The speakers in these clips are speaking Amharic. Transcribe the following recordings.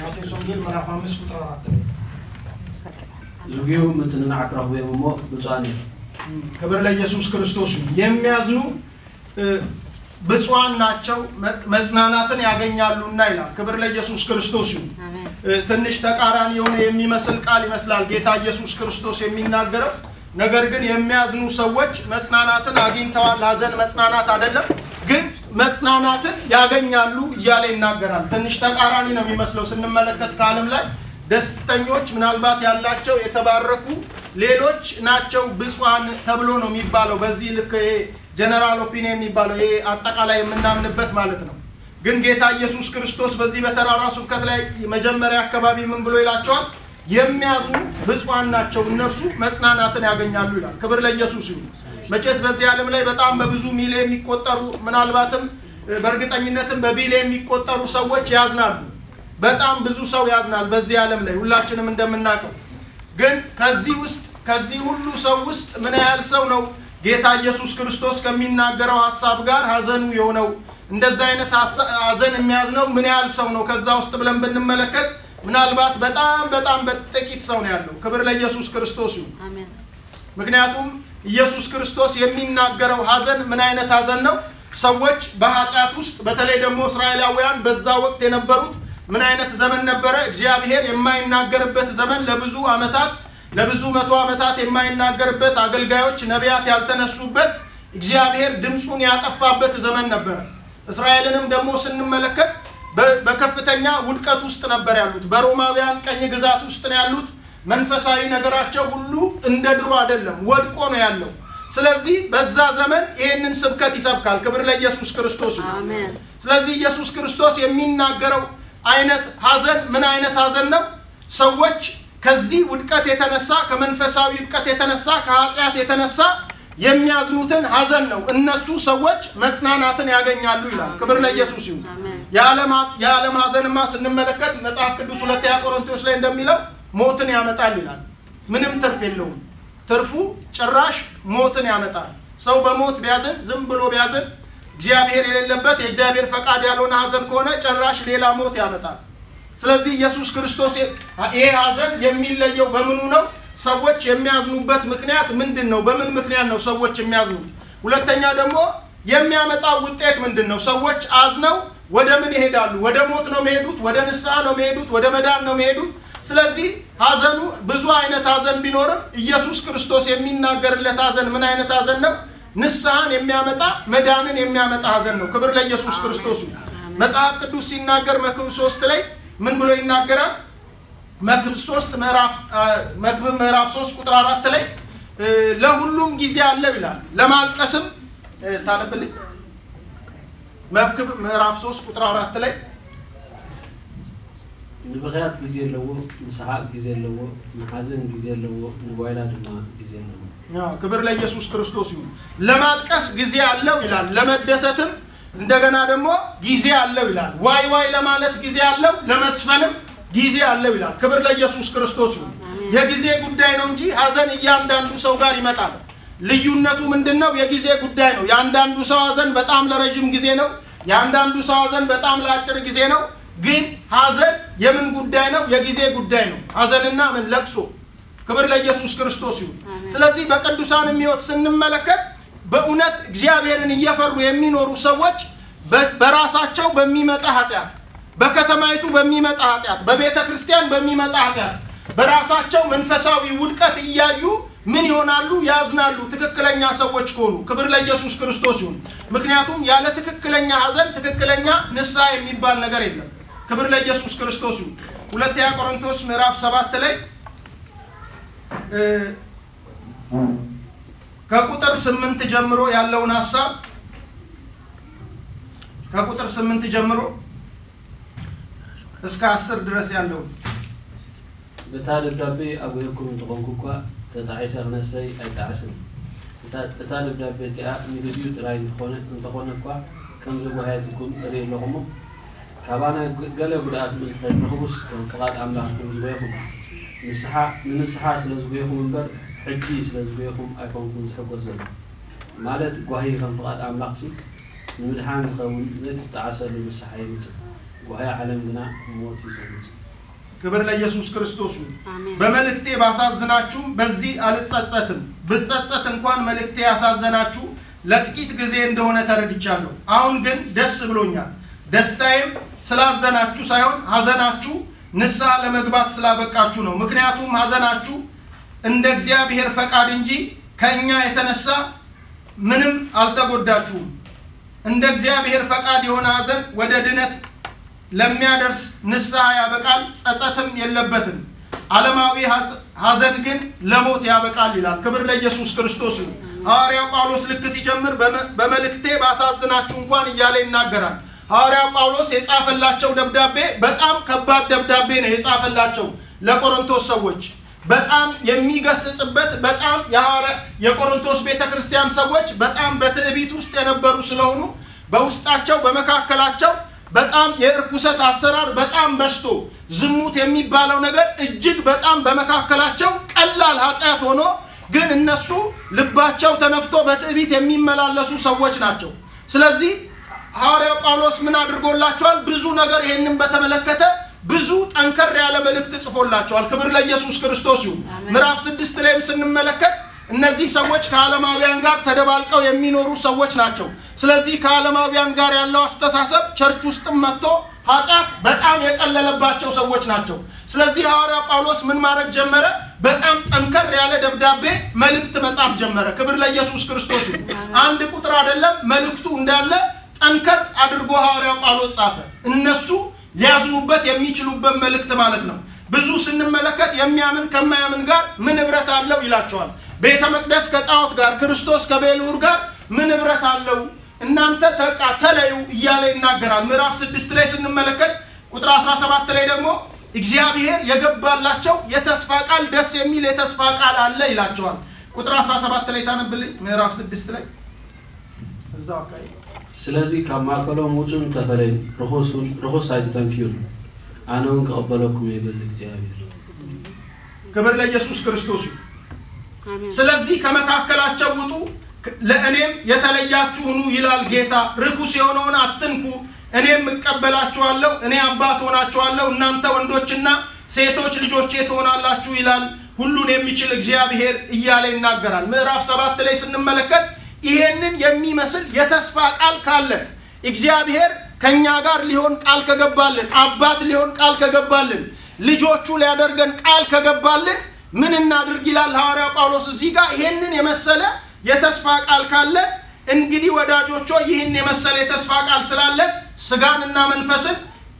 ማቴዎስ ወንጌል ምዕራፍ አምስት ቁጥር አራት ላይ ዝጉዩ ምትንናዕ ክረኽቦም እሞ ብፁዓን እዮም ክብር ለኢየሱስ ክርስቶስ ይሁን። የሚያዝኑ እ፣ ብፁዓን ናቸው መ- መጽናናትን ያገኛሉና ይላል። ክብር ለኢየሱስ ክርስቶስ ይሁን። አሜን እ፣ ትንሽ ተቃራኒ የሆነ የሚመስል ቃል ይመስላል ጌታ ኢየሱስ ክርስቶስ የሚናገረው። ነገር ግን የሚያዝኑ ሰዎች መጽናናትን አግኝተዋል። ሀዘን መጽናናት አይደለም፣ ግን መጽናናትን ያገኛሉ እያለ ይናገራል። ትንሽ ተቃራኒ ነው የሚመስለው ስንመለከት ከዓለም ላይ ደስተኞች ምናልባት ያላቸው የተባረኩ ሌሎች ናቸው ብፁዓን ተብሎ ነው የሚባለው። በዚህ ልክ ይሄ ጀነራል ኦፒኒየን የሚባለው ይሄ አጠቃላይ የምናምንበት ማለት ነው። ግን ጌታ ኢየሱስ ክርስቶስ በዚህ በተራራ ስብከት ላይ መጀመሪያ አካባቢ ምን ብሎ ይላቸዋል? የሚያዝኑ ብፁዓን ናቸው እነርሱ መጽናናትን ያገኛሉ ይላል። ክብር ለኢየሱስ ይሁን። መቼስ በዚህ ዓለም ላይ በጣም በብዙ ሚሊዮን የሚቆጠሩ ምናልባትም እ፣ በእርግጠኝነትም በቢሊዮን የሚቆጠሩ ሰዎች ያዝናሉ። በጣም ብዙ ሰው ያዝናል በዚህ ዓለም ላይ ሁላችንም እንደምናውቀው። ግን ከዚህ ውስጥ ከዚህ ሁሉ ሰው ውስጥ ምን ያህል ሰው ነው ጌታ ኢየሱስ ክርስቶስ ከሚናገረው ሀሳብ ጋር ሀዘኑ የሆነው እንደዚህ አይነት ሀሳ- ሀዘን የሚያዝነው ምን ያህል ሰው ነው ከዛ ውስጥ ብለን ብንመለከት ምናልባት በጣም በጣም በጥቂት ሰው ነው ያለው። ክብር ለኢየሱስ ክርስቶስ ይሁን። አሜን ምክንያቱም ኢየሱስ ክርስቶስ የሚናገረው ሀዘን ምን አይነት ሀዘን ነው? ሰዎች በኃጢአት ውስጥ በተለይ ደግሞ እስራኤላውያን በዛ ወቅት የነበሩት ምን አይነት ዘመን ነበረ? እግዚአብሔር የማይናገርበት ዘመን ለብዙ ዓመታት ለብዙ መቶ ዓመታት የማይናገርበት አገልጋዮች፣ ነቢያት ያልተነሱበት እግዚአብሔር ድምፁን ያጠፋበት ዘመን ነበረ። እስራኤልንም ደግሞ ስንመለከት በ- በከፍተኛ ውድቀት ውስጥ ነበር ያሉት። በሮማውያን ቀኝ ግዛት ውስጥ ነው ያሉት። መንፈሳዊ ነገራቸው ሁሉ እንደ ድሮ አይደለም፣ ወድቆ ነው ያለው። ስለዚህ በዛ ዘመን ይህንን ስብከት ይሰብካል። ክብር ለኢየሱስ ክርስቶስ ይሁን። አሜን ስለዚህ ኢየሱስ ክርስቶስ የሚናገረው አይነት ሀዘን ምን አይነት ሀዘን ነው? ሰዎች ከዚህ ውድቀት የተነሳ ከመንፈሳዊ ውድቀት የተነሳ ከኃጢአት የተነሳ የሚያዝኑትን ሀዘን ነው። እነሱ ሰዎች መጽናናትን ያገኛሉ ይላል። ክብር ለኢየሱስ ይሁን። አሜን የዓለም የዓለም ሀዘንማ ስንመለከት መጽሐፍ ቅዱስ ሁለተኛ ቆሮንቶስ ላይ እንደሚለው ሞትን ያመጣል ይላል። ምንም ትርፍ የለውም። ትርፉ ጭራሽ ሞትን ያመጣል። ሰው በሞት ቢያዝን ዝም ብሎ ቢያዝን እግዚአብሔር የሌለበት የእግዚአብሔር ፈቃድ ያልሆነ ሀዘን ከሆነ ጭራሽ ሌላ ሞት ያመጣል። ስለዚህ ኢየሱስ ክርስቶስ ይሄ ሀዘን የሚለየው በምኑ ነው? ሰዎች የሚያዝኑበት ምክንያት ምንድን ነው? በምን ምክንያት ነው ሰዎች የሚያዝኑት? ሁለተኛ ደግሞ የሚያመጣው ውጤት ምንድን ነው? ሰዎች አዝነው ወደ ምን ይሄዳሉ? ወደ ሞት ነው የሚሄዱት? ወደ ንስሐ ነው የሚሄዱት? ወደ መዳን ነው የሚሄዱት? ስለዚህ ሀዘኑ ብዙ አይነት ሀዘን ቢኖርም ኢየሱስ ክርስቶስ የሚናገርለት ሀዘን ምን አይነት ሀዘን ነው? ንስሐን የሚያመጣ መዳንን የሚያመጣ ሀዘን ነው። ክብር ለኢየሱስ ክርስቶስ ይሁን። መጽሐፍ ቅዱስ ሲናገር መክብብ ሶስት ላይ ምን ብሎ ይናገራል? መክብብ ሶስት ምዕራፍ አ፣ መክብብ ምዕራፍ ሶስት ቁጥር አራት ላይ እ፣ ለሁሉም ጊዜ አለው ይላል። ለማልቀስም እ፣ ታነብልኝ መክብብ ምዕራፍ ሶስት ቁጥር አራት ላይ ንብኽያት ግዜ ኣለዎ ንስሓቅ ግዜ ኣለዎ ንሓዘን ግዜ ኣለዎ ንጓይላ ድማ ግዜ ኣለዎ አዎ፣ ክብር ለኢየሱስ ክርስቶስ ይሁን። ለማልቀስ ጊዜ አለው ይላል። ለመደሰትም እንደገና ደግሞ ጊዜ አለው ይላል። ዋይ ዋይ ለማለት ጊዜ አለው፣ ለመስፈንም ጊዜ አለው ይላል። ክብር ለኢየሱስ ክርስቶስ ይሁን። የጊዜ ጉዳይ ነው እንጂ ሀዘን እያንዳንዱ ሰው ጋር ይመጣል። ልዩነቱ ምንድን ነው? የጊዜ ጉዳይ ነው። የአንዳንዱ ሰው ሀዘን በጣም ለረጅም ጊዜ ነው። የአንዳንዱ ሰው ሀዘን በጣም ለአጭር ጊዜ ነው። ግን ሀዘን የምን ጉዳይ ነው? የጊዜ ጉዳይ ነው። ሀዘንና ምን ለቅሶ ክብር ለኢየሱስ ክርስቶስ ይሁን። ስለዚህ በቅዱሳንም ሕይወት ስንመለከት በእውነት እግዚአብሔርን እየፈሩ የሚኖሩ ሰዎች በ- በራሳቸው በሚመጣ ኃጢአት፣ በከተማይቱ በሚመጣ ኃጢአት፣ በቤተ ክርስቲያን በሚመጣ ኃጢአት፣ በራሳቸው መንፈሳዊ ውድቀት እያዩ ምን ይሆናሉ? ያዝናሉ። ትክክለኛ ሰዎች ከሆኑ ክብር ለኢየሱስ ክርስቶስ ይሁን። ምክንያቱም ያለ ትክክለኛ ሀዘን ትክክለኛ ንስሐ የሚባል ነገር የለም። ክብር ለኢየሱስ ክርስቶስ ይሁን። ሁለተኛ ቆሮንቶስ ምዕራፍ ሰባት ላይ እ፣ ከቁጥር ስምንት ጀምሮ ያለውን ሀሳብ ከቁጥር ስምንት ጀምሮ እስከ አስር ድረስ ያለውን በታ ደብዳቤ ኣብ ወይኩም እንትኾንኩ እኳ ተጣዒሰ ክነሰይ ኣይጣዕስን እታ- እታ ደብዳቤ እቲኣ ንግዚኡ ጥራይ እንትኾነ እንተኾነ እኳ ከም ዝጓየትኩም እርኢ ኣለኹሞ ካባና ገለ ጉድኣት ምዝተንኽቡስ ፍቓድ ኣምላኽኩም ዝጎየኹም ንስሓ ንንስሓ ስለ ዝጎየኹም እምበር ሕጂ ስለ ዝጎየኹም ኣይኮንኩም ዝሕጎስ ዘሎ ማለት ጓሂ ከም ፍቓድ ኣምላኽ ሲ ንምድሓን ዝኸውን ዘይትጣዓሰሉ ንስሓ ይምፅእ ጓሂ ዓለም ግና ሞት እዩ ዘምፅእ ክብር ለኢየሱስ ክርስቶስ ይሁን። አሜን። በመልእክቴ ባሳዝናችሁም በዚህ አልጸጸትም። ብጸጸት እንኳን መልእክቴ ያሳዘናችሁ ለጥቂት ጊዜ እንደሆነ ተረድቻለሁ። አሁን ግን ደስ ብሎኛል። ደስታዬም ስላዘናችሁ ሳይሆን ሐዘናችሁ ንስሐ ለመግባት ስላበቃችሁ ነው። ምክንያቱም ሐዘናችሁ እንደ እግዚአብሔር ፈቃድ እንጂ ከእኛ የተነሳ ምንም አልተጎዳችሁም። እንደ እግዚአብሔር ፈቃድ የሆነ ሐዘን ወደ ድነት ለሚያደርስ ንስሐ ያበቃል፣ ጸጸትም የለበትም። ዓለማዊ ሐዘ- ሐዘን ግን ለሞት ያበቃል ይላል። ክብር ለኢየሱስ ክርስቶስ ይሁን። ሐዋርያው ጳውሎስ ልክ ሲጀምር በመ- በመልእክቴ ባሳዝናችሁ እንኳን እያለ ይናገራል። ሐዋርያው ጳውሎስ የጻፈላቸው ደብዳቤ በጣም ከባድ ደብዳቤ ነው የጻፈላቸው ለቆሮንቶስ ሰዎች በጣም የሚገስጽበት በጣም የሐዋርያ- የቆሮንቶስ ቤተ ክርስቲያን ሰዎች በጣም በትዕቢት ውስጥ የነበሩ ስለሆኑ በውስጣቸው በመካከላቸው በጣም የእርኩሰት አሰራር በጣም በዝቶ ዝሙት የሚባለው ነገር እጅግ በጣም በመካከላቸው ቀላል ኃጢአት ሆኖ ግን እነሱ ልባቸው ተነፍቶ በትዕቢት የሚመላለሱ ሰዎች ናቸው። ስለዚህ ሐዋርያው ጳውሎስ ምን አድርጎላቸዋል? ብዙ ነገር ይህንን በተመለከተ ብዙ ጠንከር ያለ መልእክት ጽፎላቸዋል። ክብር ለኢየሱስ ክርስቶስ ይሁን። አሜን። ምዕራፍ ስድስት ላይም ስንመለከት እነዚህ ሰዎች ከዓለማውያን ጋር ተደባልቀው የሚኖሩ ሰዎች ናቸው። ስለዚህ ከዓለማውያን ጋር ያለው አስተሳሰብ ቸርች ውስጥም መጥቶ ኃጢአት በጣም የቀለለባቸው ሰዎች ናቸው። ስለዚህ ሐዋርያ ጳውሎስ ምን ማድረግ ጀመረ? በጣም ጠንከር ያለ ደብዳቤ መልእክት መጻፍ ጀመረ። ክብር ለኢየሱስ ክርስቶስ ይሁን። አንድ ቁጥር አይደለም፣ መልእክቱ እንዳለ ጠንከር አድርጎ ሐዋርያ ጳውሎስ ጻፈ። እነሱ ሊያዝኑበት የሚችሉበት መልእክት ማለት ነው። ብዙ ስንመለከት የሚያምን ከማያምን ጋር ምን ኅብረት አለው ይላቸዋል። ቤተ መቅደስ ከጣዖት ጋር፣ ክርስቶስ ከቤልዑር ጋር ምን ኅብረት አለው? እናንተ ተቃ ተለዩ እያለ ይናገራል። ምዕራፍ ስድስት ላይ ስንመለከት ቁጥር 17 ላይ ደግሞ እግዚአብሔር የገባላቸው የተስፋ ቃል ደስ የሚል የተስፋ ቃል አለ ይላቸዋል። ቁጥር 17 ላይ ታነብልኝ። ምዕራፍ ስድስት ላይ እዛው አካባቢ ስለዚ ካብ ማእከሎም ውፁን ተፈለዩ ርኩስ ኣይትተንኪዩን ኣነ እውን ክቕበለኩም ይብል እግዚኣብሔር ክብር ለኢየሱስ ክርስቶስ ይሁን። አሜን። ስለዚህ ከመካከላቸው ውጡ፣ ለእኔም የተለያችሁ ሁኑ ይላል ጌታ። ርኩስ የሆነውን አትንኩ፣ እኔም እቀበላችኋለሁ። እኔ አባት ሆናችኋለሁ፣ እናንተ ወንዶችና ሴቶች ልጆቼ ትሆናላችሁ ይላል ሁሉን የሚችል እግዚአብሔር እያለ ይናገራል። ምዕራፍ ሰባት ላይ ስንመለከት ይሄንን የሚመስል የተስፋ ቃል ካለን እግዚአብሔር ከእኛ ጋር ሊሆን ቃል ከገባልን፣ አባት ሊሆን ቃል ከገባልን፣ ልጆቹ ሊያደርገን ቃል ከገባልን ምን እናድርግ ይላል ሐዋርያ ጳውሎስ እዚህ ጋር ይሄንን የመሰለ የተስፋ ቃል ካለ እንግዲህ ወዳጆች ሆይ ይህን የመሰለ የተስፋ ቃል ስላለ ስጋንና መንፈስን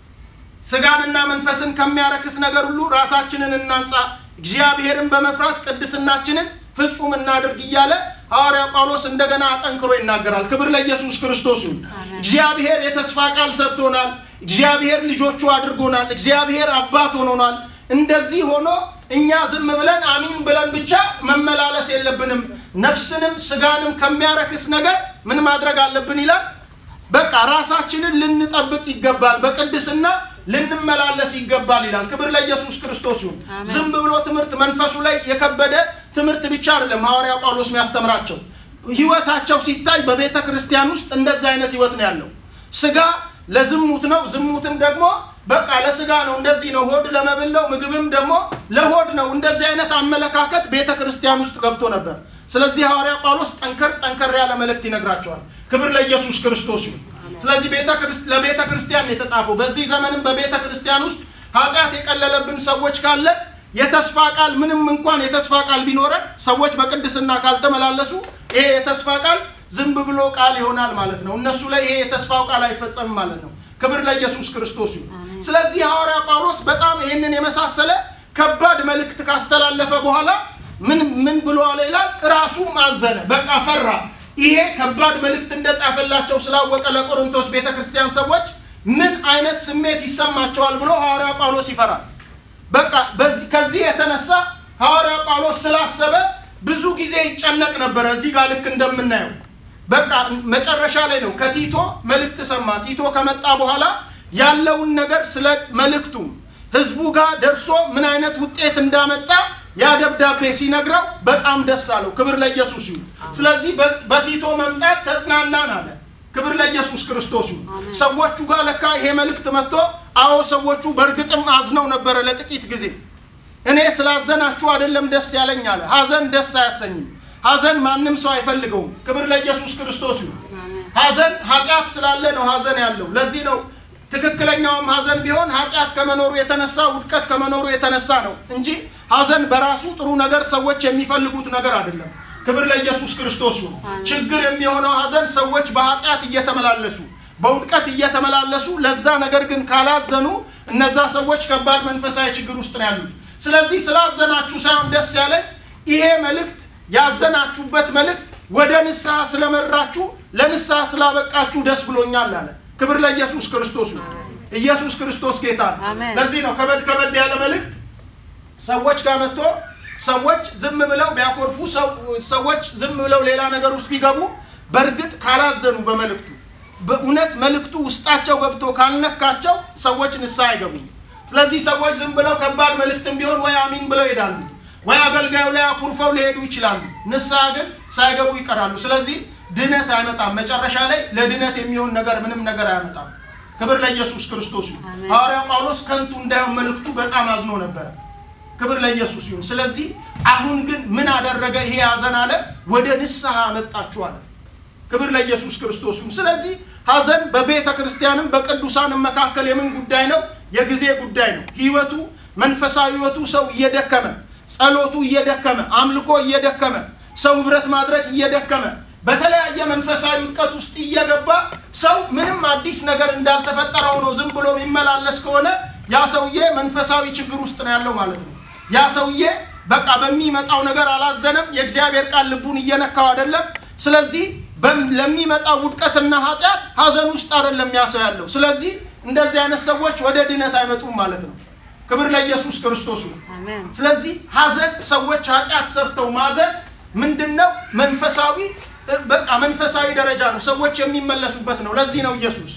ስጋንና መንፈስን ከሚያረክስ ነገር ሁሉ ራሳችንን እናንጻ፣ እግዚአብሔርን በመፍራት ቅድስናችንን ፍጹም እናድርግ እያለ ሐዋርያ ጳውሎስ እንደገና አጠንክሮ ይናገራል። ክብር ለኢየሱስ ክርስቶስ ይሁን። አሜን። እግዚአብሔር የተስፋ ቃል ሰጥቶናል። እግዚአብሔር ልጆቹ አድርጎናል። እግዚአብሔር አባት ሆኖናል። እንደዚህ ሆኖ እኛ ዝም ብለን አሚን ብለን ብቻ መመላለስ የለብንም። ነፍስንም ስጋንም ከሚያረክስ ነገር ምን ማድረግ አለብን ይላል። በቃ ራሳችንን ልንጠብቅ ይገባል፣ በቅድስና ልንመላለስ ይገባል ይላል። ክብር ለኢየሱስ ክርስቶስ ይሁን። አሜን። ዝም ብሎ ትምህርት መንፈሱ ላይ የከበደ ትምህርት ብቻ አይደለም ሐዋርያ ጳውሎስ የሚያስተምራቸው። ህይወታቸው ሲታይ በቤተ ክርስቲያን ውስጥ እንደዚህ አይነት ህይወት ነው ያለው። ስጋ ለዝሙት ነው፣ ዝሙትም ደግሞ በቃ ለስጋ ነው፣ እንደዚህ ነው። ሆድ ለመብል ነው፣ ምግብም ደግሞ ለሆድ ነው። እንደዚህ አይነት አመለካከት ቤተ ክርስቲያን ውስጥ ገብቶ ነበር። ስለዚህ ሐዋርያ ጳውሎስ ጠንከር ጠንከር ያለ መልእክት ይነግራቸዋል። ክብር ለኢየሱስ ክርስቶስ ይሁን። ስለዚህ ቤተ ክርስ- ለቤተ ክርስቲያን ነው የተጻፈው። በዚህ ዘመንም በቤተ ክርስቲያን ውስጥ ኃጢአት የቀለለብን ሰዎች ካለ የተስፋ ቃል ምንም እንኳን የተስፋ ቃል ቢኖረን ሰዎች በቅድስና ካልተመላለሱ ይሄ የተስፋ ቃል ዝም ብሎ ቃል ይሆናል ማለት ነው። እነሱ ላይ ይሄ የተስፋው ቃል አይፈጸምም ማለት ነው። ክብር ለኢየሱስ ክርስቶስ ይሁን። ስለዚህ ሐዋርያ ጳውሎስ በጣም ይህንን የመሳሰለ ከባድ መልእክት ካስተላለፈ በኋላ ምን ምን ብሎ አለ ይላል። ራሱም አዘነ፣ በቃ ፈራ። ይሄ ከባድ መልእክት እንደጻፈላቸው ስላወቀ ለቆሮንቶስ ቤተ ክርስቲያን ሰዎች ምን አይነት ስሜት ይሰማቸዋል ብሎ ሐዋርያ ጳውሎስ ይፈራል። በቃ በዚህ ከዚህ የተነሳ ሐዋርያ ጳውሎስ ስላሰበ ብዙ ጊዜ ይጨነቅ ነበረ። እዚህ ጋር ልክ እንደምናየው በቃ መጨረሻ ላይ ነው ከቲቶ መልእክት ሰማ። ቲቶ ከመጣ በኋላ ያለውን ነገር ስለ መልእክቱ ህዝቡ ጋር ደርሶ ምን አይነት ውጤት እንዳመጣ ያ ደብዳቤ ሲነግረው በጣም ደስ አለው። ክብር ለኢየሱስ ይሁን። ስለዚህ በ- በቲቶ መምጣት ተጽናናን አለ። ክብር ለኢየሱስ ክርስቶስ ይሁን። ሰዎቹ ጋር ለካ ይሄ መልእክት መጥቶ አዎ ሰዎቹ በእርግጥም አዝነው ነበረ ለጥቂት ጊዜ። እኔ ስላዘናችሁ አይደለም ደስ ያለኝ አለ። ሀዘን ደስ አያሰኝም። ሀዘን ማንም ሰው አይፈልገውም። ክብር ለኢየሱስ ክርስቶስ ይሁን። ሀዘን ኃጢአት ስላለ ነው ሀዘን ያለው። ለዚህ ነው ትክክለኛውም ሀዘን ቢሆን ኃጢአት ከመኖሩ የተነሳ ውድቀት ከመኖሩ የተነሳ ነው እንጂ ሀዘን በራሱ ጥሩ ነገር ሰዎች የሚፈልጉት ነገር አይደለም። ክብር ለኢየሱስ ክርስቶስ ይሁን። ችግር የሚሆነው ሀዘን ሰዎች በኃጢአት እየተመላለሱ በውድቀት እየተመላለሱ ለዛ ነገር ግን ካላዘኑ እነዛ ሰዎች ከባድ መንፈሳዊ ችግር ውስጥ ነው ያሉት። ስለዚህ ስላዘናችሁ ሳይሆን ደስ ያለኝ ይሄ መልእክት ያዘናችሁበት መልእክት ወደ ንስሐ ስለመራችሁ ለንስሐ ስላበቃችሁ ደስ ብሎኛል አለ። ክብር ለኢየሱስ ክርስቶስ ነው። ኢየሱስ ክርስቶስ ጌታ ነው። አሜን። ለዚህ ነው ከበድ ከበድ ያለ መልእክት ሰዎች ጋር መጥቶ ሰዎች ዝም ብለው ቢያኮርፉ ሰው- ሰዎች ዝም ብለው ሌላ ነገር ውስጥ ቢገቡ በእርግጥ ካላዘኑ በመልእክቱ በእውነት መልእክቱ ውስጣቸው ገብቶ ካልነካቸው ሰዎች ንስሐ አይገቡም። ስለዚህ ሰዎች ዝም ብለው ከባድ መልእክትም ቢሆን ወይ አሚን ብለው ይሄዳሉ፣ ወይ አገልጋዩ ላይ አኩርፈው ሊሄዱ ይችላሉ። ንስሐ ግን ሳይገቡ ይቀራሉ። ስለዚህ ድነት አይመጣም። መጨረሻ ላይ ለድነት የሚሆን ነገር ምንም ነገር አያመጣም። ክብር ለኢየሱስ ክርስቶስ ይሁን። አሜን። ሐዋርያው ጳውሎስ ከንቱ እንዳይሆን መልእክቱ በጣም አዝኖ ነበረ። ክብር ለኢየሱስ ይሁን። ስለዚህ አሁን ግን ምን አደረገ? ይሄ ሐዘን አለ ወደ ንስሐ አመጣችሁ አለ። ክብር ለኢየሱስ ክርስቶስ ይሁን። ስለዚህ ሐዘን በቤተ ክርስቲያንም በቅዱሳንም መካከል የምን ጉዳይ ነው? የጊዜ ጉዳይ ነው። ህይወቱ መንፈሳዊ ህይወቱ ሰው እየደከመ ጸሎቱ እየደከመ አምልኮ እየደከመ ሰው ህብረት ማድረግ እየደከመ በተለያየ መንፈሳዊ ውድቀት ውስጥ እየገባ ሰው ምንም አዲስ ነገር እንዳልተፈጠረ ሆኖ ዝም ብሎ የሚመላለስ ከሆነ ያ ሰውዬ መንፈሳዊ ችግር ውስጥ ነው ያለው ማለት ነው። ያ ሰውዬ በቃ በሚመጣው ነገር አላዘነም። የእግዚአብሔር ቃል ልቡን እየነካው አይደለም። ስለዚህ በም- ለሚመጣው ውድቀትና ኃጢአት ሀዘን ውስጥ አይደለም ያ ሰው ያለው። ስለዚህ እንደዚህ አይነት ሰዎች ወደ ድነት አይመጡም ማለት ነው። ክብር ለኢየሱስ ክርስቶስ ይሁን። አሜን። ስለዚህ ሀዘን ሰዎች ኃጢአት ሰርተው ማዘን ምንድን ነው? መንፈሳዊ እ፣ በቃ መንፈሳዊ ደረጃ ነው። ሰዎች የሚመለሱበት ነው። ለዚህ ነው ኢየሱስ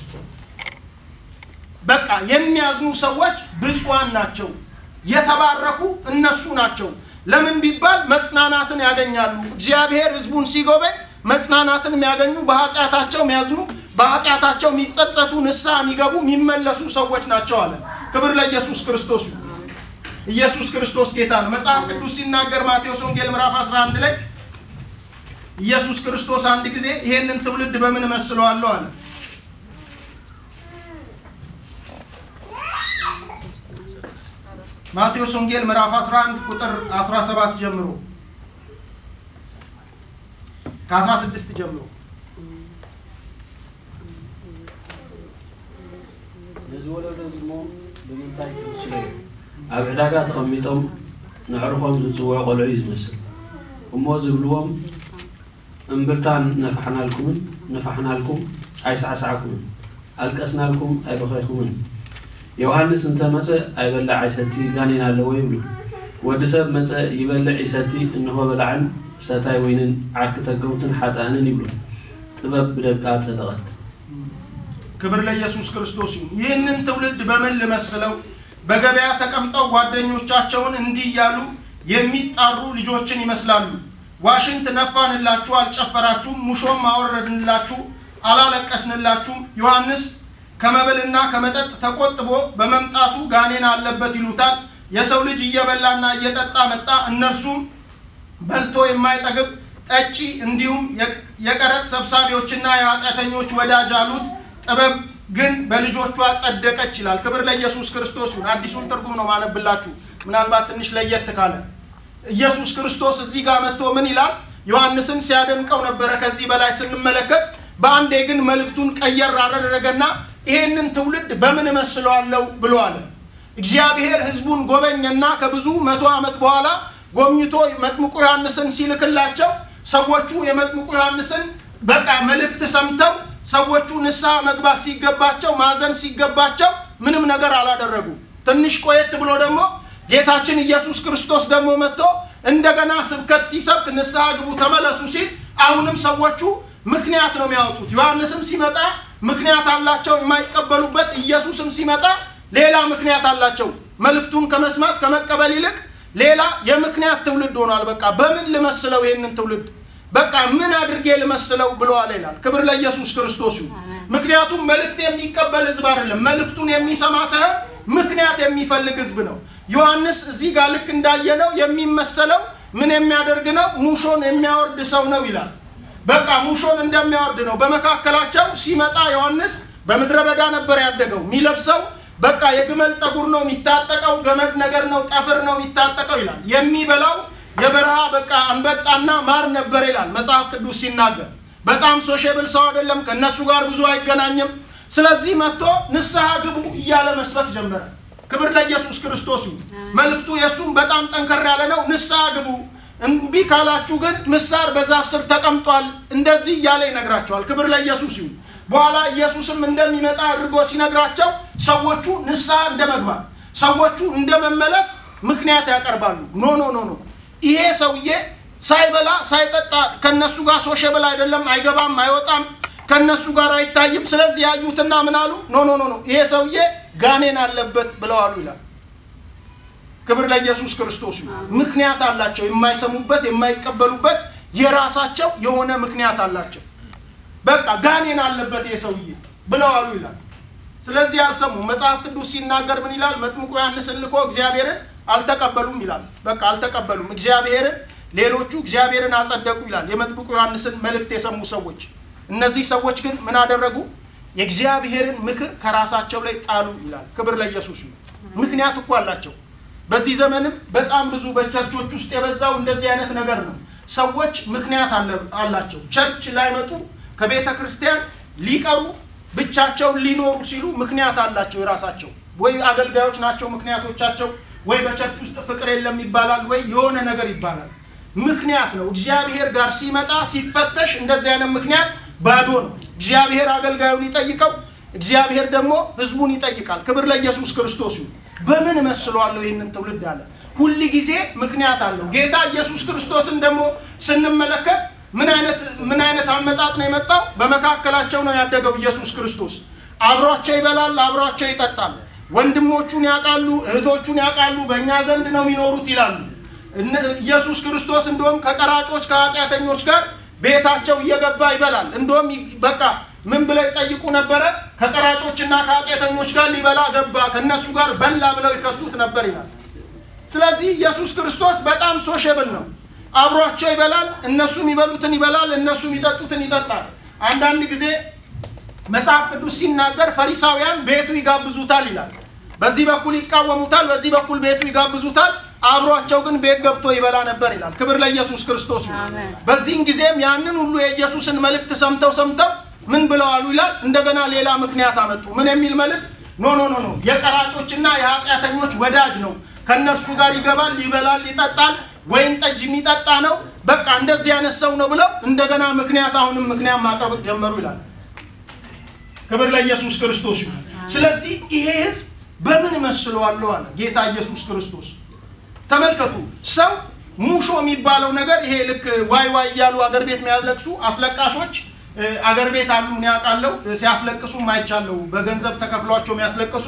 በቃ የሚያዝኑ ሰዎች ብፁዓን ናቸው፣ የተባረኩ እነሱ ናቸው። ለምን ቢባል መጽናናትን ያገኛሉ። እግዚአብሔር ሕዝቡን ሲጎበኝ መጽናናትን የሚያገኙ በኃጢአታቸው የሚያዝኑ በኃጢአታቸው የሚጸጸቱ ንስሐ የሚገቡ የሚመለሱ ሰዎች ናቸው አለ። ክብር ለኢየሱስ ክርስቶስ ይሁን። ኢየሱስ ክርስቶስ ጌታ ነው። መጽሐፍ ቅዱስ ሲናገር ማቴዎስ ወንጌል ምዕራፍ 11 ላይ ኢየሱስ ክርስቶስ አንድ ጊዜ ይሄንን ትውልድ በምን እመስለዋለሁ አለ። ማቴዎስ ወንጌል ምዕራፍ 11 ቁጥር 17 ጀምሮ ከ16 ጀምሮ ንዝወለዶ ዝሞ ብምንታይ ትምስሎ እዩ ኣብ ዕዳጋ ተቐሚጦም ንዕርኾም ዝፅውዑ ቆልዑ እዩ ዝመስል እሞ ዝብልዎም እምብልታ ነፋሕናልኩምን ነፋሕናልኩም ኣይሳዕሳዕኩምን ኣልቀስናልኩም ኣይበኸይኩምን ዮሃንስ እንተመፀ ኣይበላዕ ኣይሰቲ ጋኔን ኣለዎ ይብሉ ወዲ ሰብ መፀ ይበልዕ ይሰቲ እንሆ በላዕን ሰታይ ወይንን ዓርኪ ተገውትን ሓጣንን ይብሉ ጥበብ ብደቃ ፀደቐት ክብር ለኢየሱስ ክርስቶስ ይሁን። ይህንን ትውልድ በምን ልመስለው? በገበያ ተቀምጠው ጓደኞቻቸውን እንዲህ እያሉ የሚጣሩ ልጆችን ይመስላሉ። ዋሽንት ነፋንላችሁ፣ አልጨፈራችሁም፣ ሙሾም አወረድንላችሁ፣ አላለቀስንላችሁም። ዮሐንስ ከመብልና ከመጠጥ ተቆጥቦ በመምጣቱ ጋኔን አለበት ይሉታል። የሰው ልጅ እየበላና እየጠጣ መጣ፣ እነርሱም በልቶ የማይጠግብ ጠጪ እንዲሁም የቀረጥ ሰብሳቢዎችና የኃጢአተኞች ወዳጅ አሉት። ጥበብ ግን በልጆቿ ጸደቀች ይላል። ክብር ለኢየሱስ ክርስቶስ ይሁን። አዲሱን ትርጉም ነው ማነብላችሁ፣ ምናልባት ትንሽ ለየት ካለ ኢየሱስ ክርስቶስ እዚህ ጋር መጥቶ ምን ይላል? ዮሐንስን ሲያደንቀው ነበረ። ከዚህ በላይ ስንመለከት በአንዴ ግን መልእክቱን ቀየር አደረገና ይሄንን ትውልድ በምን እመስለዋለሁ ብሎ አለ። እግዚአብሔር ሕዝቡን ጎበኘና ከብዙ መቶ ዓመት በኋላ ጎብኝቶ መጥምቁ ዮሐንስን ሲልክላቸው ሰዎቹ የመጥምቁ ዮሐንስን በቃ መልእክት ሰምተው ሰዎቹ ንስሐ መግባት ሲገባቸው ማዘን ሲገባቸው ምንም ነገር አላደረጉ። ትንሽ ቆየት ብሎ ደግሞ ጌታችን ኢየሱስ ክርስቶስ ደግሞ መጥቶ እንደገና ስብከት ሲሰብክ ንስሐ ግቡ ተመለሱ ሲል አሁንም ሰዎቹ ምክንያት ነው የሚያወጡት። ዮሐንስም ሲመጣ ምክንያት አላቸው የማይቀበሉበት፣ ኢየሱስም ሲመጣ ሌላ ምክንያት አላቸው። መልእክቱን ከመስማት ከመቀበል ይልቅ ሌላ የምክንያት ትውልድ ሆኗል። በቃ በምን ልመስለው ይህንን ትውልድ በቃ ምን አድርጌ ልመስለው ብለዋል ይላል። ክብር ለኢየሱስ ክርስቶስ ይሁን። ምክንያቱም መልእክት የሚቀበል ህዝብ አይደለም፣ መልእክቱን የሚሰማ ሳይሆን ምክንያት የሚፈልግ ህዝብ ነው። ዮሐንስ እዚህ ጋር ልክ እንዳየነው የሚመሰለው ምን የሚያደርግ ነው? ሙሾን የሚያወርድ ሰው ነው ይላል። በቃ ሙሾን እንደሚያወርድ ነው። በመካከላቸው ሲመጣ ዮሐንስ በምድረ በዳ ነበር ያደገው። የሚለብሰው በቃ የግመል ጠጉር ነው የሚታጠቀው፣ ገመድ ነገር ነው፣ ጠፍር ነው የሚታጠቀው ይላል። የሚበላው የበረሃ በቃ አንበጣና ማር ነበር ይላል መጽሐፍ ቅዱስ ሲናገር። በጣም ሶሼብል ሰው አይደለም፣ ከእነሱ ጋር ብዙ አይገናኝም። ስለዚህ መጥቶ ንስሐ ግቡ እያለ መስበክ ጀመረ። ክብር ለኢየሱስ ክርስቶስ ይሁን። መልእክቱ የእሱም በጣም ጠንከር ያለ ነው። ንስሐ ግቡ፣ እምቢ ካላችሁ ግን ምሳር በዛፍ ስር ተቀምጧል፣ እንደዚህ እያለ ይነግራቸዋል። ክብር ለኢየሱስ ይሁን። በኋላ ኢየሱስም እንደሚመጣ አድርጎ ሲነግራቸው ሰዎቹ ንስሐ እንደ መግባት ሰዎቹ እንደ መመለስ ምክንያት ያቀርባሉ። ኖ ኖ ኖ ኖ ይሄ ሰውዬ ሳይበላ ሳይጠጣ ከነሱ ጋር ሶሸብል አይደለም፣ አይገባም፣ አይወጣም፣ ከነሱ ጋር አይታይም። ስለዚህ ያዩትና ምን አሉ? ኖ ኖ ኖ ኖ ይሄ ሰውዬ ጋኔን አለበት ብለዋሉ ይላል። ክብር ለኢየሱስ ክርስቶስ ይሁን። ምክንያት አላቸው፣ የማይሰሙበት የማይቀበሉበት የራሳቸው የሆነ ምክንያት አላቸው። በቃ ጋኔን አለበት ይሄ ሰውዬ ብለዋሉ ይላል። ስለዚህ አልሰሙ። መጽሐፍ ቅዱስ ሲናገር ምን ይላል? መጥምቁ ዮሐንስን ልኮ እግዚአብሔርን አልተቀበሉም ይላል። በቃ አልተቀበሉም እግዚአብሔርን ሌሎቹ እግዚአብሔርን አጸደቁ ይላል። የመጥምቁ ዮሐንስን መልእክት የሰሙ ሰዎች። እነዚህ ሰዎች ግን ምን አደረጉ? የእግዚአብሔርን ምክር ከራሳቸው ላይ ጣሉ ይላል። ክብር ለኢየሱስ ይሁን። ምክንያት እኮ አላቸው። በዚህ ዘመንም በጣም ብዙ በቸርቾች ውስጥ የበዛው እንደዚህ አይነት ነገር ነው። ሰዎች ምክንያት አላቸው። ቸርች ላይመጡ ከቤተ ክርስቲያን ሊቀሩ ብቻቸውን ሊኖሩ ሲሉ ምክንያት አላቸው የራሳቸው። ወይ አገልጋዮች ናቸው ምክንያቶቻቸው፣ ወይ በቸርች ውስጥ ፍቅር የለም ይባላል፣ ወይ የሆነ ነገር ይባላል። ምክንያት ነው። እግዚአብሔር ጋር ሲመጣ ሲፈተሽ እንደዚህ አይነት ምክንያት ባዶ ነው። እግዚአብሔር አገልጋዩን ይጠይቀው፣ እግዚአብሔር ደግሞ ሕዝቡን ይጠይቃል። ክብር ለኢየሱስ ክርስቶስ ይሁን። በምን እመስለዋለሁ ይህንን ትውልድ አለ። ሁል ጊዜ ምክንያት አለው። ጌታ ኢየሱስ ክርስቶስን ደግሞ ስንመለከት ምን አይነት ምን አይነት አመጣጥ ነው የመጣው? በመካከላቸው ነው ያደገው ኢየሱስ ክርስቶስ። አብሯቸው ይበላል፣ አብሯቸው ይጠጣል። ወንድሞቹን ያውቃሉ፣ እህቶቹን ያውቃሉ። በእኛ ዘንድ ነው የሚኖሩት ይላሉ። ኢየሱስ ክርስቶስ እንደውም ከቀራጮች ከኃጢአተኞች ጋር ቤታቸው እየገባ ይበላል። እንደውም በቃ ምን ብለው ይጠይቁ ነበረ? ከቀራጮችና ከኃጢአተኞች ጋር ሊበላ ገባ፣ ከእነሱ ጋር በላ ብለው ይከሱት ነበር ይላል። ስለዚህ ኢየሱስ ክርስቶስ በጣም ሶሼብል ነው። አብሯቸው ይበላል። እነሱ የሚበሉትን ይበላል፣ እነሱ የሚጠጡትን ይጠጣል። አንዳንድ ጊዜ መጽሐፍ ቅዱስ ሲናገር ፈሪሳውያን ቤቱ ይጋብዙታል ይላል። በዚህ በኩል ይቃወሙታል፣ በዚህ በኩል ቤቱ ይጋብዙታል። አብሯቸው ግን ቤት ገብቶ ይበላ ነበር ይላል። ክብር ለኢየሱስ ክርስቶስ ይሁን። በዚህን ጊዜም ያንን ሁሉ የኢየሱስን መልእክት ሰምተው ሰምተው ምን ብለዋሉ ይላል። እንደገና ሌላ ምክንያት አመጡ። ምን የሚል መልእክት? ኖ ኖ ኖ ኖ የቀራጮችና የኃጢአተኞች ወዳጅ ነው። ከእነርሱ ጋር ይገባል፣ ይበላል፣ ይጠጣል ወይን ጠጅ የሚጠጣ ነው። በቃ እንደዚህ አይነት ሰው ነው ብለው እንደገና ምክንያት አሁንም ምክንያት ማቅረብ ጀመሩ ይላል። ክብር ለኢየሱስ ክርስቶስ ይሁን። ስለዚህ ይሄ ህዝብ በምን እመስለዋለሁ አለ ጌታ ኢየሱስ ክርስቶስ። ተመልከቱ፣ ሰው ሙሾ የሚባለው ነገር ይሄ ልክ ዋይ ዋይ እያሉ አገር ቤት የሚያለቅሱ አስለቃሾች አገር ቤት አሉ። እኔ አውቃለሁ፣ ሲያስለቅሱም አይቻለሁ። በገንዘብ ተከፍሏቸው የሚያስለቅሱ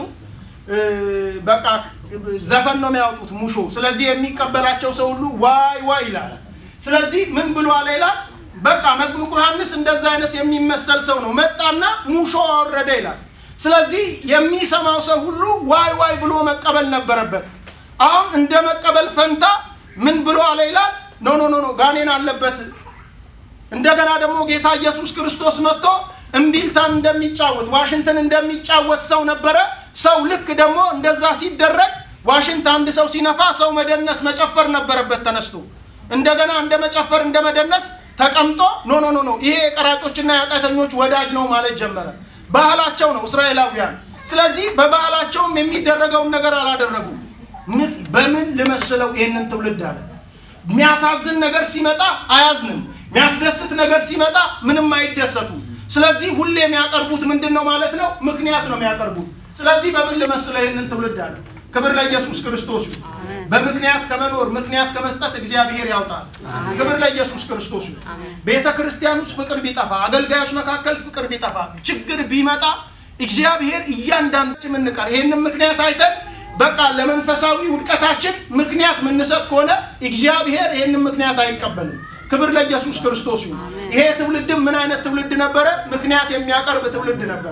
በቃ ዘፈን ነው የሚያወጡት ሙሾ። ስለዚህ የሚቀበላቸው ሰው ሁሉ ዋይ ዋይ ይላል። ስለዚህ ምን ብሎ አለ ይላል። በቃ መጥምቁ ዮሐንስ እንደዛ አይነት የሚመሰል ሰው ነው። መጣና ሙሾ አወረደ ይላል። ስለዚህ የሚሰማው ሰው ሁሉ ዋይ ዋይ ብሎ መቀበል ነበረበት። አሁን እንደ መቀበል ፈንታ ምን ብሎ አለ ይላል። ኖ ኖ ኖ ኖ ጋኔን አለበት። እንደገና ደግሞ ጌታ ኢየሱስ ክርስቶስ መጥቶ እምቢልታን እንደሚጫወት ዋሽንትን እንደሚጫወት ሰው ነበረ። ሰው ልክ ደግሞ እንደዛ ሲደረግ ዋሽንት አንድ ሰው ሲነፋ ሰው መደነስ መጨፈር ነበረበት ተነስቶ እንደገና እንደ መጨፈር እንደ መደነስ ተቀምጦ ኖ ኖ ኖ ኖ ይሄ የቀራጮችና የኃጢአተኞች ወዳጅ ነው ማለት ጀመረ። ባህላቸው ነው እስራኤላውያን። ስለዚህ በባህላቸውም የሚደረገውን ነገር አላደረጉም። በምን ልመስለው ይህንን ትውልድ አለ። የሚያሳዝን ነገር ሲመጣ አያዝንም። የሚያስደስት ነገር ሲመጣ ምንም አይደሰቱም። ስለዚህ ሁሌ የሚያቀርቡት ምንድን ነው ማለት ነው? ምክንያት ነው የሚያቀርቡት። ስለዚህ በምን ልመስለው ይህንን ትውልድ አለ። ክብር ለኢየሱስ ክርስቶስ ይሁን። በምክንያት ከመኖር ምክንያት ከመስጠት እግዚአብሔር ያውጣል። ክብር ለኢየሱስ ክርስቶስ ይሁን። ቤተ ክርስቲያን ውስጥ ፍቅር ቢጠፋ፣ አገልጋዮች መካከል ፍቅር ቢጠፋ፣ ችግር ቢመጣ እግዚአብሔር እያንዳንዳችን የምንቀር ይህንን ምክንያት አይተን በቃ ለመንፈሳዊ ውድቀታችን ምክንያት የምንሰጥ ከሆነ እግዚአብሔር ይህንን ምክንያት አይቀበልም። ክብር ለኢየሱስ ክርስቶስ ይሁን። ይሄ ትውልድም ምን አይነት ትውልድ ነበረ? ምክንያት የሚያቀርብ ትውልድ ነበረ።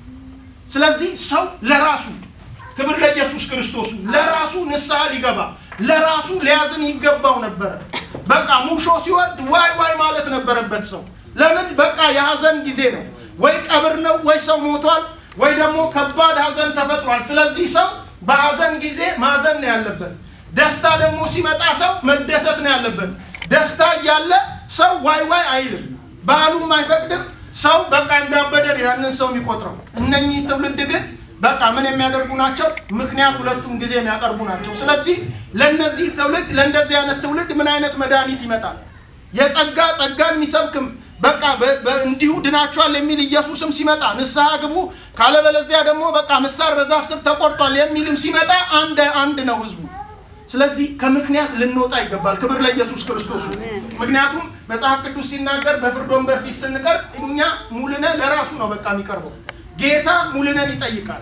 ስለዚህ ሰው ለራሱ ክብር ለኢየሱስ ክርስቶስ ይሁን፣ ለራሱ ንስሐ ሊገባ ለራሱ ሊያዝን ይገባው ነበረ። በቃ ሙሾ ሲወርድ ዋይ ዋይ ማለት ነበረበት ሰው። ለምን? በቃ የሀዘን ጊዜ ነው። ወይ ቀብር ነው፣ ወይ ሰው ሞቷል፣ ወይ ደግሞ ከባድ ሀዘን ተፈጥሯል። ስለዚህ ሰው በሀዘን ጊዜ ማዘን ነው ያለበት። ደስታ ደግሞ ሲመጣ ሰው መደሰት ነው ያለበት። ደስታ እያለ ሰው ዋይ ዋይ አይልም፣ ባህሉም አይፈቅድም። ሰው በቃ እንዳበደ ነው ያንን ሰው የሚቆጥረው። እነኚህ ትውልድ ግን በቃ ምን የሚያደርጉ ናቸው? ምክንያት ሁለቱም ጊዜ የሚያቀርቡ ናቸው። ስለዚህ ለነዚህ ትውልድ ለእንደዚህ አይነት ትውልድ ምን አይነት መድኃኒት ይመጣል? የጸጋ ጸጋን የሚሰብክም በቃ እንዲሁ ድናቸዋል የሚል ኢየሱስም ሲመጣ ንስሐ ግቡ ካለበለዚያ ደግሞ በቃ ምሳር በዛፍ ስር ተቆርጧል የሚልም ሲመጣ አንድ አንድ ነው ህዝቡ። ስለዚህ ከምክንያት ልንወጣ ይገባል። ክብር ለኢየሱስ ክርስቶስ። ምክንያቱም መጽሐፍ ቅዱስ ሲናገር በፍርድ ወንበር ፊት ስንቀርብ እኛ ሙልነ ለራሱ ነው በቃ የሚቀርበው። ጌታ ሙልነን ይጠይቃል።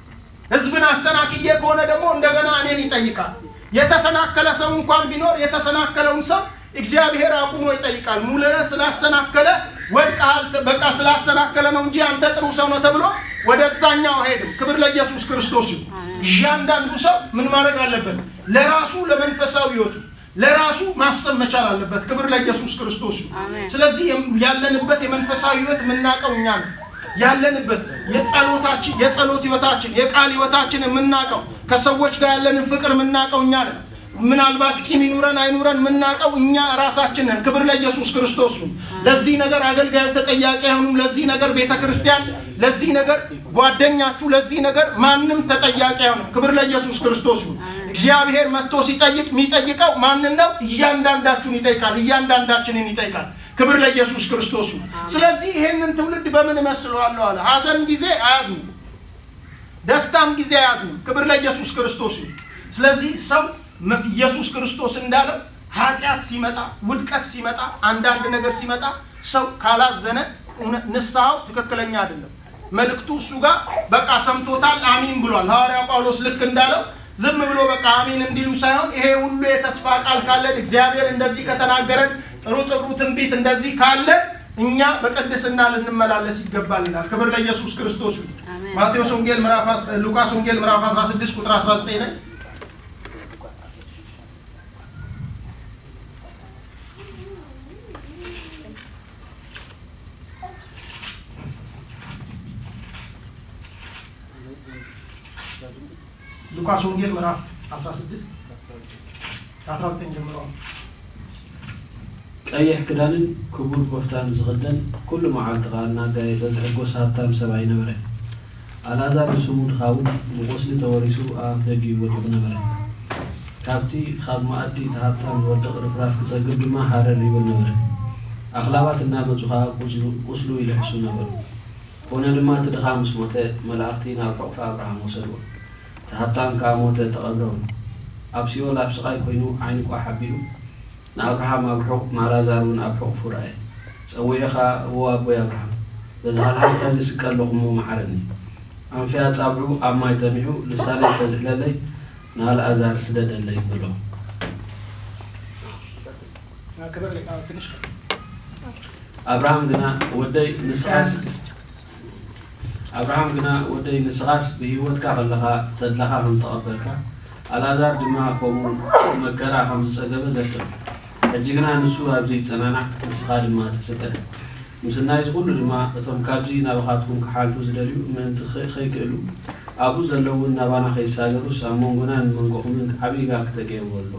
ህዝብን አሰናክዬ ከሆነ ደግሞ እንደገና እኔን ይጠይቃል። የተሰናከለ ሰው እንኳን ቢኖር የተሰናከለውን ሰው እግዚአብሔር አቁሞ ይጠይቃል። ሙልነ ስላሰናከለ ወድቀሃል፣ በቃ ስላሰናከለ ነው እንጂ አንተ ጥሩ ሰው ነው ተብሎ ወደዛኛው አይሄድም። ክብር ለኢየሱስ ክርስቶስ ይሁን። እያንዳንዱ ሰው ምን ማድረግ አለበት? ለራሱ ለመንፈሳዊ ህይወቱ ለራሱ ማሰብ መቻል አለበት። ክብር ለኢየሱስ ክርስቶስ ይሁን። ስለዚህ ያለንበት የመንፈሳዊ ህይወት የምናውቀው እኛ ነው ያለንበት የጸሎታችን የጸሎት ህይወታችን የቃል ህይወታችን የምናውቀው ከሰዎች ጋር ያለንን ፍቅር የምናውቀው እኛ ነን። ምናልባት ቂም ይኑረን አይኑረን የምናውቀው እኛ ራሳችን ነን። ክብር ለኢየሱስ ክርስቶስ ይሁን። ለዚህ ነገር አገልጋዮች ተጠያቂ አይሆኑም። ለዚህ ነገር ቤተ ክርስቲያን፣ ለዚህ ነገር ጓደኛችሁ፣ ለዚህ ነገር ማንም ተጠያቂ አይሆንም። ክብር ለኢየሱስ ክርስቶስ ይሁን። እግዚአብሔር መጥቶ ሲጠይቅ የሚጠይቀው ማንን ነው? እያንዳንዳችሁን ይጠይቃል። እያንዳንዳችንን ይጠይቃል። ክብር ለኢየሱስ ክርስቶስ ይሁን። ስለዚህ ይሄንን ትውልድ በምን እመስለዋለሁ አለ። ሀዘን ጊዜ አያዝንም፣ ደስታም ጊዜ አያዝንም። ክብር ለኢየሱስ ክርስቶስ ይሁን። ስለዚህ ሰው ኢየሱስ ክርስቶስ እንዳለው ኃጢአት ሲመጣ፣ ውድቀት ሲመጣ፣ አንዳንድ ነገር ሲመጣ ሰው ካላዘነ ንስሐው ትክክለኛ አይደለም። መልእክቱ እሱ ጋር በቃ ሰምቶታል፣ አሚን ብሏል። ሐዋርያው ጳውሎስ ልክ እንዳለው ዝም ብሎ በቃ አሚን እንዲሉ ሳይሆን ይሄ ሁሉ የተስፋ ቃል ካለን እግዚአብሔር እንደዚህ ከተናገረን ጥሩ ጥሩ ትንቢት እንደዚህ ካለ እኛ በቅድስና ልንመላለስ ይገባል ይላል። ክብር ለኢየሱስ ክርስቶስ ይሁን። ማቴዎስ ወንጌል ምዕራፍ ሉቃስ ወንጌል ምዕራፍ 16 ቁጥር 19 ላይ ሉቃስ ወንጌል ምዕራፍ 16 19 ጀምሮ ቀይሕ ክዳንን ክቡር ጎፍታን ዝኽደን ኩሉ መዓልቲ ኸ እናጋየፀ ዝሕጎስ ሃብታም ሰብኣይ ነበረ ኣልኣዛር ንስሙ ድኻውን ብቆስሊ ተወሪሱ ኣብ ደጊ ወዲቑ ነበረ ካብቲ ካብ መኣዲ እቲ ሃብታም ዝወድቕ ርፍራፍ ክፀግብ ድማ ሃረር ይብል ነበረ ኣኽላባት እናመፁ ከዓ ቁስሉ ይልሕሱ ነበሩ ኮነ ድማ እቲ ድኻ ምስ ሞተ መላእኽቲ ናብ ሕቑፊ ኣብርሃም ወሰድዎ እቲ ሃብታም ከዓ ሞተ ተቐብረውን ኣብ ሲኦል ኣብ ስቃይ ኮይኑ ዓይኒ ቋ ሓቢሉ ንኣብርሃም ኣብ ርሑቕ ንኣልኣዛር እውን ኣብ ሕቑፉ ረአየ ፀዊዑ ኸ እዎ ኣቦይ ኣብርሃም በዚ ሃልሃልታ ዝስቀ ኣለኹሞ መሓረኒ ኣንፍያ ፃብዑ ኣብ ማይ ተሚዑ ልሳነይ ተዝሕለለይ ንኣልኣዛር ስደደለይ ብሎ ኣብርሃም ግና ወደይ ንስኻስ ኣብርሃም ግና ወደይ ንስኻስ ብሂወትካ ከለኻ ተድላኻ ከም ተቐበልካ ኣልኣዛር ድማ ከምኡ መከራ ከም ዝፀገበ ዘክር ሕጂ ግና ንሱ ኣብዚ ፀናናዕ ንስኻ ድማ ተስቀል ምስናይ ዝኩሉ ድማ እቶም ካብዚ ናባኻትኩም ክሓልፉ ዝደልዩ ምእንቲ ከይክእሉ ኣብኡ ዘለውን ናባና ከይሳገሩስ ኣብ መንጎና ንመንጎኹምን ዓብይ ጋር ክተገይሩ ኣሎ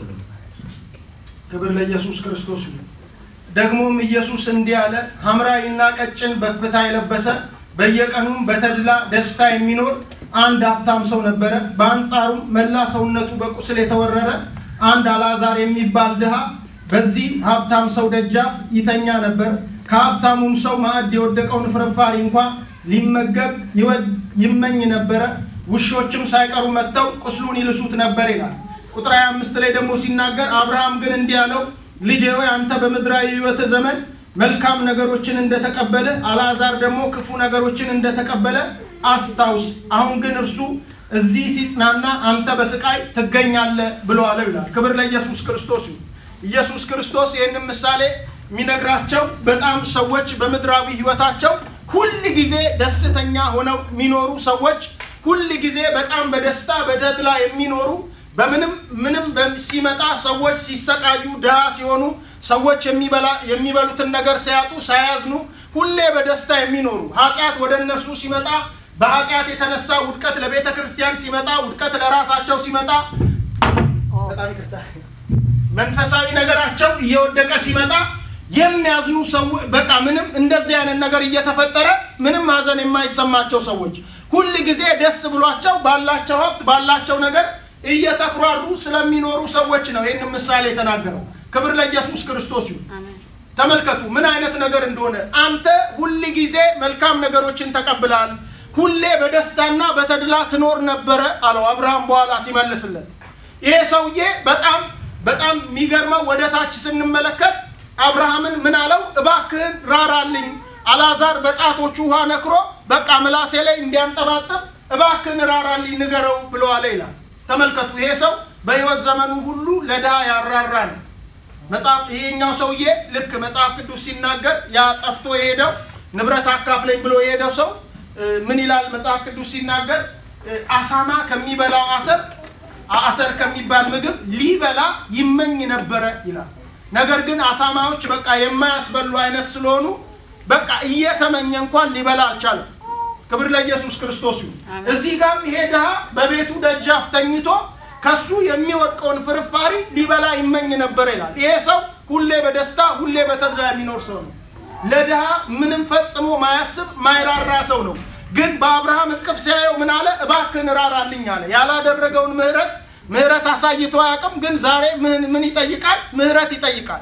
ክብር ለኢየሱስ ክርስቶስ ይሁን። ደግሞም ኢየሱስ እንዲህ አለ፣ ሐምራዊና ቀጭን በፍታ የለበሰ በየቀኑም በተድላ ደስታ የሚኖር አንድ ሀብታም ሰው ነበረ። በአንጻሩም መላ ሰውነቱ በቁስል የተወረረ አንድ አልዓዛር የሚባል ድሃ በዚህ ሀብታም ሰው ደጃፍ ይተኛ ነበር። ከሀብታሙም ሰው ማዕድ የወደቀውን ፍርፋሪ እንኳ ሊመገብ ይመኝ ነበረ። ውሾችም ሳይቀሩ መጥተው ቁስሉን ይልሱት ነበር ይላል። ቁጥር 25 ላይ ደግሞ ሲናገር አብርሃም ግን እንዲህ አለው፣ ልጄ ሆይ አንተ በምድራዊ ሕይወት ዘመን መልካም ነገሮችን እንደተቀበለ አልዓዛር ደግሞ ክፉ ነገሮችን እንደተቀበለ አስታውስ። አሁን ግን እርሱ እዚህ ሲጽናና አንተ በስቃይ ትገኛለህ ብሎ አለው ይላል። ክብር ለኢየሱስ ክርስቶስ ይሁን። ኢየሱስ ክርስቶስ ይህንን ምሳሌ የሚነግራቸው በጣም ሰዎች በምድራዊ ህይወታቸው ሁል ጊዜ ደስተኛ ሆነው የሚኖሩ ሰዎች ሁል ጊዜ በጣም በደስታ በተድላ የሚኖሩ በምንም ምንም ሲመጣ ሰዎች ሲሰቃዩ ድሃ ሲሆኑ ሰዎች የሚበሉትን ነገር ሲያጡ ሳያዝኑ ሁሌ በደስታ የሚኖሩ ኃጢአት ወደ እነርሱ ሲመጣ በኃጢአት የተነሳ ውድቀት ለቤተ ክርስቲያን ሲመጣ ውድቀት ለራሳቸው ሲመጣ በጣም ይቅርታ መንፈሳዊ ነገራቸው እየወደቀ ሲመጣ የሚያዝኑ ሰው በቃ ምንም እንደዚህ አይነት ነገር እየተፈጠረ ምንም ሀዘን የማይሰማቸው ሰዎች ሁል ጊዜ ደስ ብሏቸው ባላቸው ሀብት ባላቸው ነገር እየተኩራሩ ስለሚኖሩ ሰዎች ነው ይህን ምሳሌ የተናገረው። ክብር ለኢየሱስ ክርስቶስ ይሁን። ተመልከቱ ምን አይነት ነገር እንደሆነ። አንተ ሁል ጊዜ መልካም ነገሮችን ተቀብለሃል፣ ሁሌ በደስታና በተድላ ትኖር ነበረ አለው አብርሃም በኋላ ሲመልስለት። ይሄ ሰውዬ በጣም በጣም የሚገርመው ወደ ታች ስንመለከት አብርሃምን ምን አለው? እባክህን ራራልኝ፣ አላዛር በጣቶቹ ውሃ ነክሮ በቃ ምላሴ ላይ እንዲያንጠባጠብ እባክህን ራራልኝ ንገረው ብሎ አለ ይላል። ተመልከቱ ይሄ ሰው በህይወት ዘመኑ ሁሉ ለድሃ ያራራ ነው። መጽሐፍ ይሄኛው ሰውዬ ልክ መጽሐፍ ቅዱስ ሲናገር ያ ጠፍቶ የሄደው ንብረት አካፍለኝ ብሎ የሄደው ሰው ምን ይላል መጽሐፍ ቅዱስ ሲናገር አሳማ ከሚበላው አሰር አሰር ከሚባል ምግብ ሊበላ ይመኝ ነበረ ይላል። ነገር ግን አሳማዎች በቃ የማያስበሉ አይነት ስለሆኑ በቃ እየተመኘ እንኳን ሊበላ አልቻለም። ክብር ለኢየሱስ ክርስቶስ ይሁን። እዚህ ጋም ይሄ ድሃ በቤቱ ደጃፍ ተኝቶ ከሱ የሚወድቀውን ፍርፋሪ ሊበላ ይመኝ ነበር ይላል። ይሄ ሰው ሁሌ በደስታ ሁሌ በተድላ የሚኖር ሰው ነው። ለድሃ ምንም ፈጽሞ ማያስብ ማይራራ ሰው ነው። ግን በአብርሃም እቅፍ ሲያየው ምን አለ? እባክህን ራራልኝ አለ። ያላደረገውን ምህረት ምህረት አሳይቶ አያውቅም። ግን ዛሬ ምን ይጠይቃል? ምህረት ይጠይቃል።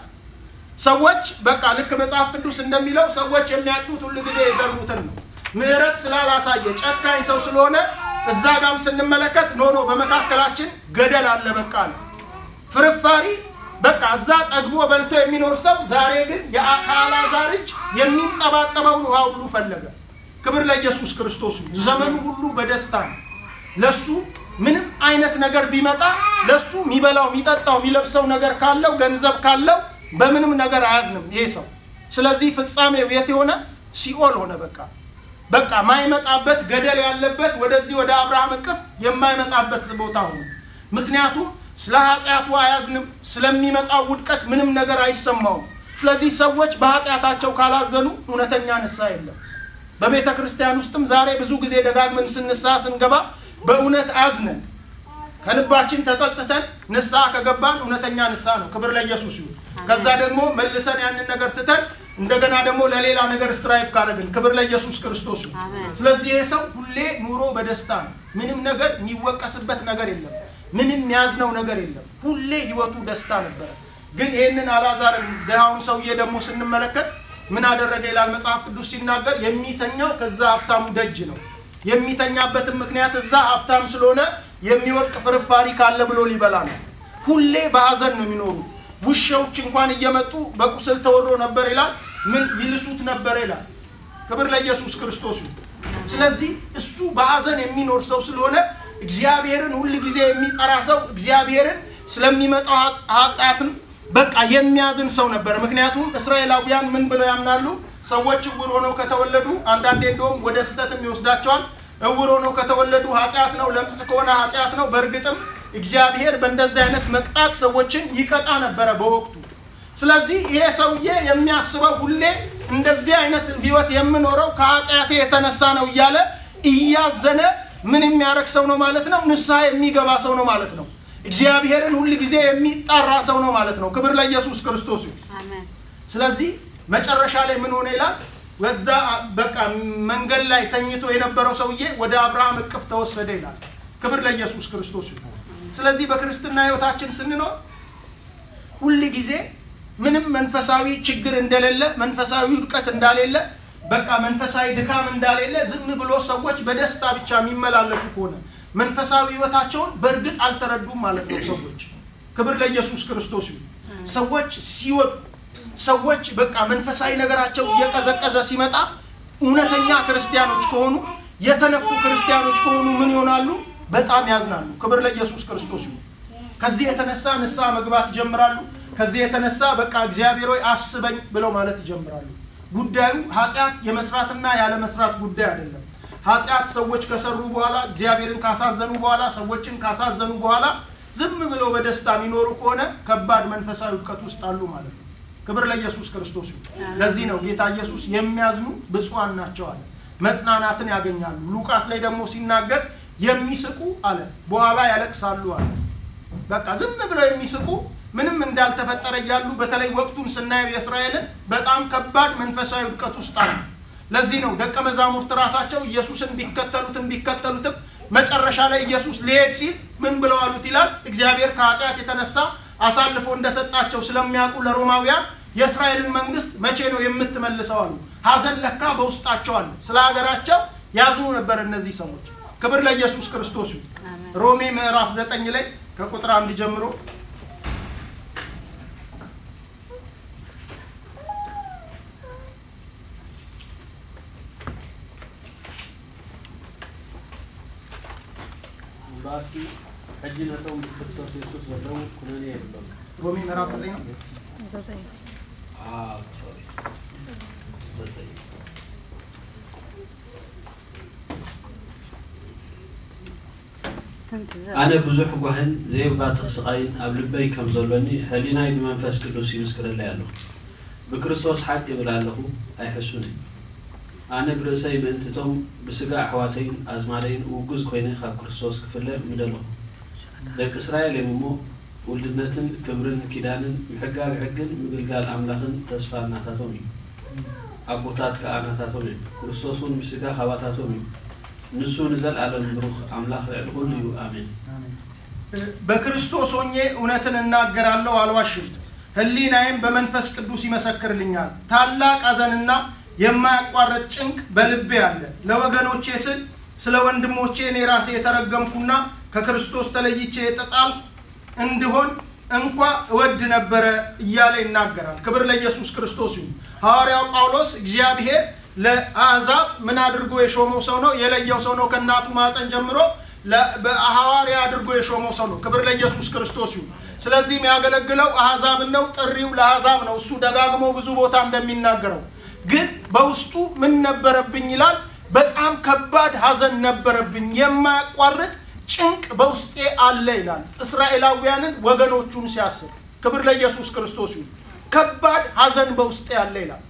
ሰዎች በቃ ልክ መጽሐፍ ቅዱስ እንደሚለው ሰዎች የሚያጭዱት ሁሉ ጊዜ የዘሩትን ነው። ምህረት ስላላሳየ ጨካኝ ሰው ስለሆነ እዛ ጋም ስንመለከት ኖ ኖ በመካከላችን ገደል አለ በቃ ነው ፍርፋሪ በቃ እዛ ጠግቦ በልቶ የሚኖር ሰው ዛሬ ግን ከአልዓዛር እጅ የሚንጠባጠበውን ውሃ ሁሉ ፈለገ። ክብር ለኢየሱስ ክርስቶስ። ዘመኑ ሁሉ በደስታ ነው። ለሱ ምንም አይነት ነገር ቢመጣ ለሱ የሚበላው የሚጠጣው የሚለብሰው ነገር ካለው ገንዘብ ካለው በምንም ነገር አያዝንም ይሄ ሰው። ስለዚህ ፍጻሜው የት የሆነ ሲኦል ሆነ። በቃ በቃ ማይመጣበት ገደል ያለበት ወደዚህ ወደ አብርሃም እቅፍ የማይመጣበት ቦታ ሆነ። ምክንያቱም ስለ ኃጢአቱ አያዝንም፣ ስለሚመጣው ውድቀት ምንም ነገር አይሰማውም። ስለዚህ ሰዎች በኃጢአታቸው ካላዘኑ እውነተኛ ንስሐ የለም። በቤተ ክርስቲያን ውስጥም ዛሬ ብዙ ጊዜ ደጋግመን ስንስሐ ስንገባ በእውነት አዝነን ከልባችን ተጸጽተን ንስሐ ከገባን እውነተኛ ንስሐ ነው። ክብር ለኢየሱስ ይሁን። ከዛ ደግሞ መልሰን ያንን ነገር ትተን እንደገና ደግሞ ለሌላ ነገር ስትራይፍ ካደረግን ክብር ለኢየሱስ ክርስቶስ ይሁን። ስለዚህ ይሄ ሰው ሁሌ ኑሮ በደስታ ነው። ምንም ነገር የሚወቀስበት ነገር የለም። ምንም የሚያዝነው ነገር የለም። ሁሌ ህይወቱ ደስታ ነበረ። ግን ይህንን አልዓዛርን ድሃውን ሰውዬ ደግሞ ስንመለከት ምን አደረገ ይላል መጽሐፍ ቅዱስ ሲናገር የሚተኛው ከዛ ሀብታሙ ደጅ ነው። የሚተኛበትን ምክንያት እዛ ሀብታም ስለሆነ የሚወድቅ ፍርፋሪ ካለ ብሎ ሊበላ ነው። ሁሌ በሀዘን ነው የሚኖሩት። ውሻዎች እንኳን እየመጡ በቁስል ተወሮ ነበር ይላል። ምን ይልሱት ነበር ይላል። ክብር ለኢየሱስ ክርስቶስ ይሁን። ስለዚህ እሱ በሀዘን የሚኖር ሰው ስለሆነ እግዚአብሔርን ሁል ጊዜ የሚጠራ ሰው እግዚአብሔርን ስለሚመጣው ኃጢአትን በቃ የሚያዝን ሰው ነበር። ምክንያቱም እስራኤላውያን ምን ብለው ያምናሉ? ሰዎች እውር ሆነው ከተወለዱ አንዳንዴ እንደውም ወደ ስህተትም ይወስዳቸዋል። እውር ሆነው ከተወለዱ ኃጢአት ነው፣ ለምጽ ከሆነ ኃጢአት ነው። በእርግጥም እግዚአብሔር በእንደዚህ አይነት መቅጣት ሰዎችን ይቀጣ ነበረ በወቅቱ። ስለዚህ ይሄ ሰውዬ የሚያስበው ሁሌ እንደዚህ አይነት ህይወት የምኖረው ከኃጢአቴ የተነሳ ነው እያለ እያዘነ ምን የሚያደርግ ሰው ነው ማለት ነው? ንስሐ የሚገባ ሰው ነው ማለት ነው። እግዚአብሔርን ሁል ጊዜ የሚጣራ ሰው ነው ማለት ነው። ክብር ለኢየሱስ ክርስቶስ ይሁን። ስለዚህ መጨረሻ ላይ ምን ሆነ ይላል? በዛ በቃ መንገድ ላይ ተኝቶ የነበረው ሰውዬ ወደ አብርሃም እቅፍ ተወሰደ ይላል። ክብር ለኢየሱስ ክርስቶስ ይሁን። ስለዚህ በክርስትና ህይወታችን ስንኖር ሁል ጊዜ ምንም መንፈሳዊ ችግር እንደሌለ፣ መንፈሳዊ ውድቀት እንዳሌለ፣ በቃ መንፈሳዊ ድካም እንዳሌለ ዝም ብሎ ሰዎች በደስታ ብቻ የሚመላለሱ ከሆነ መንፈሳዊ ህይወታቸውን በእርግጥ አልተረዱም ማለት ነው። ሰዎች ክብር ለኢየሱስ ክርስቶስ ይሁን። ሰዎች ሲወድቁ ሰዎች በቃ መንፈሳዊ ነገራቸው እየቀዘቀዘ ሲመጣ እውነተኛ ክርስቲያኖች ከሆኑ የተነኩ ክርስቲያኖች ከሆኑ ምን ይሆናሉ? በጣም ያዝናሉ። ክብር ለኢየሱስ ክርስቶስ ይሁን። ከዚህ የተነሳ ንስሐ መግባት ይጀምራሉ። ከዚህ የተነሳ በቃ እግዚአብሔር ሆይ አስበኝ ብለው ማለት ይጀምራሉ። ጉዳዩ ኃጢአት የመስራትና ያለ መስራት ጉዳይ አይደለም። ኃጢአት ሰዎች ከሰሩ በኋላ እግዚአብሔርን ካሳዘኑ በኋላ ሰዎችን ካሳዘኑ በኋላ ዝም ብለው በደስታ የሚኖሩ ከሆነ ከባድ መንፈሳዊ እውቀት ውስጥ አሉ ማለት ነው። ክብር ለኢየሱስ ክርስቶስ ይሁን። ለዚህ ነው ጌታ ኢየሱስ የሚያዝኑ ብፁዓን ናቸው አለ። መጽናናትን ያገኛሉ። ሉቃስ ላይ ደግሞ ሲናገር የሚስቁ አለ በኋላ ያለቅሳሉ አለ። በቃ ዝም ብለው የሚስቁ ምንም እንዳልተፈጠረ እያሉ በተለይ ወቅቱን ስናየው የእስራኤልን በጣም ከባድ መንፈሳዊ ውድቀት ውስጥ አሉ። ለዚህ ነው ደቀ መዛሙርት ራሳቸው ኢየሱስን ቢከተሉትም ቢከተሉትም መጨረሻ ላይ ኢየሱስ ሊሄድ ሲል ምን ብለው አሉት ይላል። እግዚአብሔር ከኃጢአት የተነሳ አሳልፎ እንደሰጣቸው ስለሚያውቁ ለሮማውያን የእስራኤልን መንግስት መቼ ነው የምትመልሰው አሉ። ሀዘን ለካ በውስጣቸው አለ። ስለ ሀገራቸው ያዝኑ ነበር እነዚህ ሰዎች። ክብር ለኢየሱስ ክርስቶስ ይሁን። ሮሜ ምዕራፍ ዘጠኝ ላይ ከቁጥር አንድ ጀምሮ እምበኣሲ ሕጂ ነቶም ብክርስቶስ የሱስ ዘለዉ ኩነኔ የብሎም ሮሜ ምዕራፍ ዘጠኝ ነው። ዘጠኝ ሶሪ ዘጠኝ ስንት ዘ ኣነ ብዙሕ ጓህን ዘይባትኽ ስቃይን ኣብ ልበይ ከም ዘሎኒ ሕሊናይ ብመንፈስ ቅዱስ ይምስክረለይ ኣለኹ ብክርስቶስ ሓቂ ይብል ኣለኹ ኣይሕሱን ኣነ ብርእሰይ ምእንትቶም ብስጋ ኣሕዋተይን ኣዝማደይን ውጉዝ ኮይነ ካብ ክርስቶስ ክፍለ ምደለኹ ደቂ እስራኤል እዮም እሞ ውልድነትን ክብርን ኪዳንን ምሕጋግ ሕግን ምግልጋል ኣምላኽን ተስፋ እናታቶም እዩ ኣቦታት ከዓ ናታቶም እዮም ክርስቶስ እውን ብስጋ ካባታቶም እዩ ንሱ ንዘለኣለም ብሩኽ ኣምላኽ ልዕሊ ኩሉ እዩ ኣሜን በክርስቶስ ሆኜ እውነትን እናገራለሁ አልዋሽም። ሕሊናዬም በመንፈስ ቅዱስ ይመሰክርልኛል። ታላቅ ሐዘንና የማያቋርጥ ጭንቅ በልቤ አለ። ለወገኖቼ ስል ስለ ወንድሞቼ እኔ ራሴ የተረገምኩና ከክርስቶስ ተለይቼ የተጣልኩ እንድሆን እንኳ እወድ ነበረ እያለ ይናገራል። ክብር ለኢየሱስ ክርስቶስ ይሁን። ሐዋርያው ጳውሎስ እግዚአብሔር ለአሕዛብ ምን አድርጎ የሾመው ሰው ነው? የለየው ሰው ነው። ከእናቱ ማፀን ጀምሮ ለ- በሐዋርያ አድርጎ የሾመው ሰው ነው። ክብር ለኢየሱስ ክርስቶስ ይሁን። ስለዚህ የሚያገለግለው አሕዛብን ነው። ጥሪው ለአሕዛብ ነው። እሱ ደጋግሞ ብዙ ቦታ እንደሚናገረው ግን በውስጡ ምን ነበረብኝ ይላል። በጣም ከባድ ሐዘን ነበረብኝ፣ የማያቋርጥ ጭንቅ በውስጤ አለ ይላል። እስራኤላውያንን ወገኖቹን ሲያስብ ክብር ለኢየሱስ ክርስቶስ ይሁን። ከባድ ሐዘን በውስጤ አለ ይላል።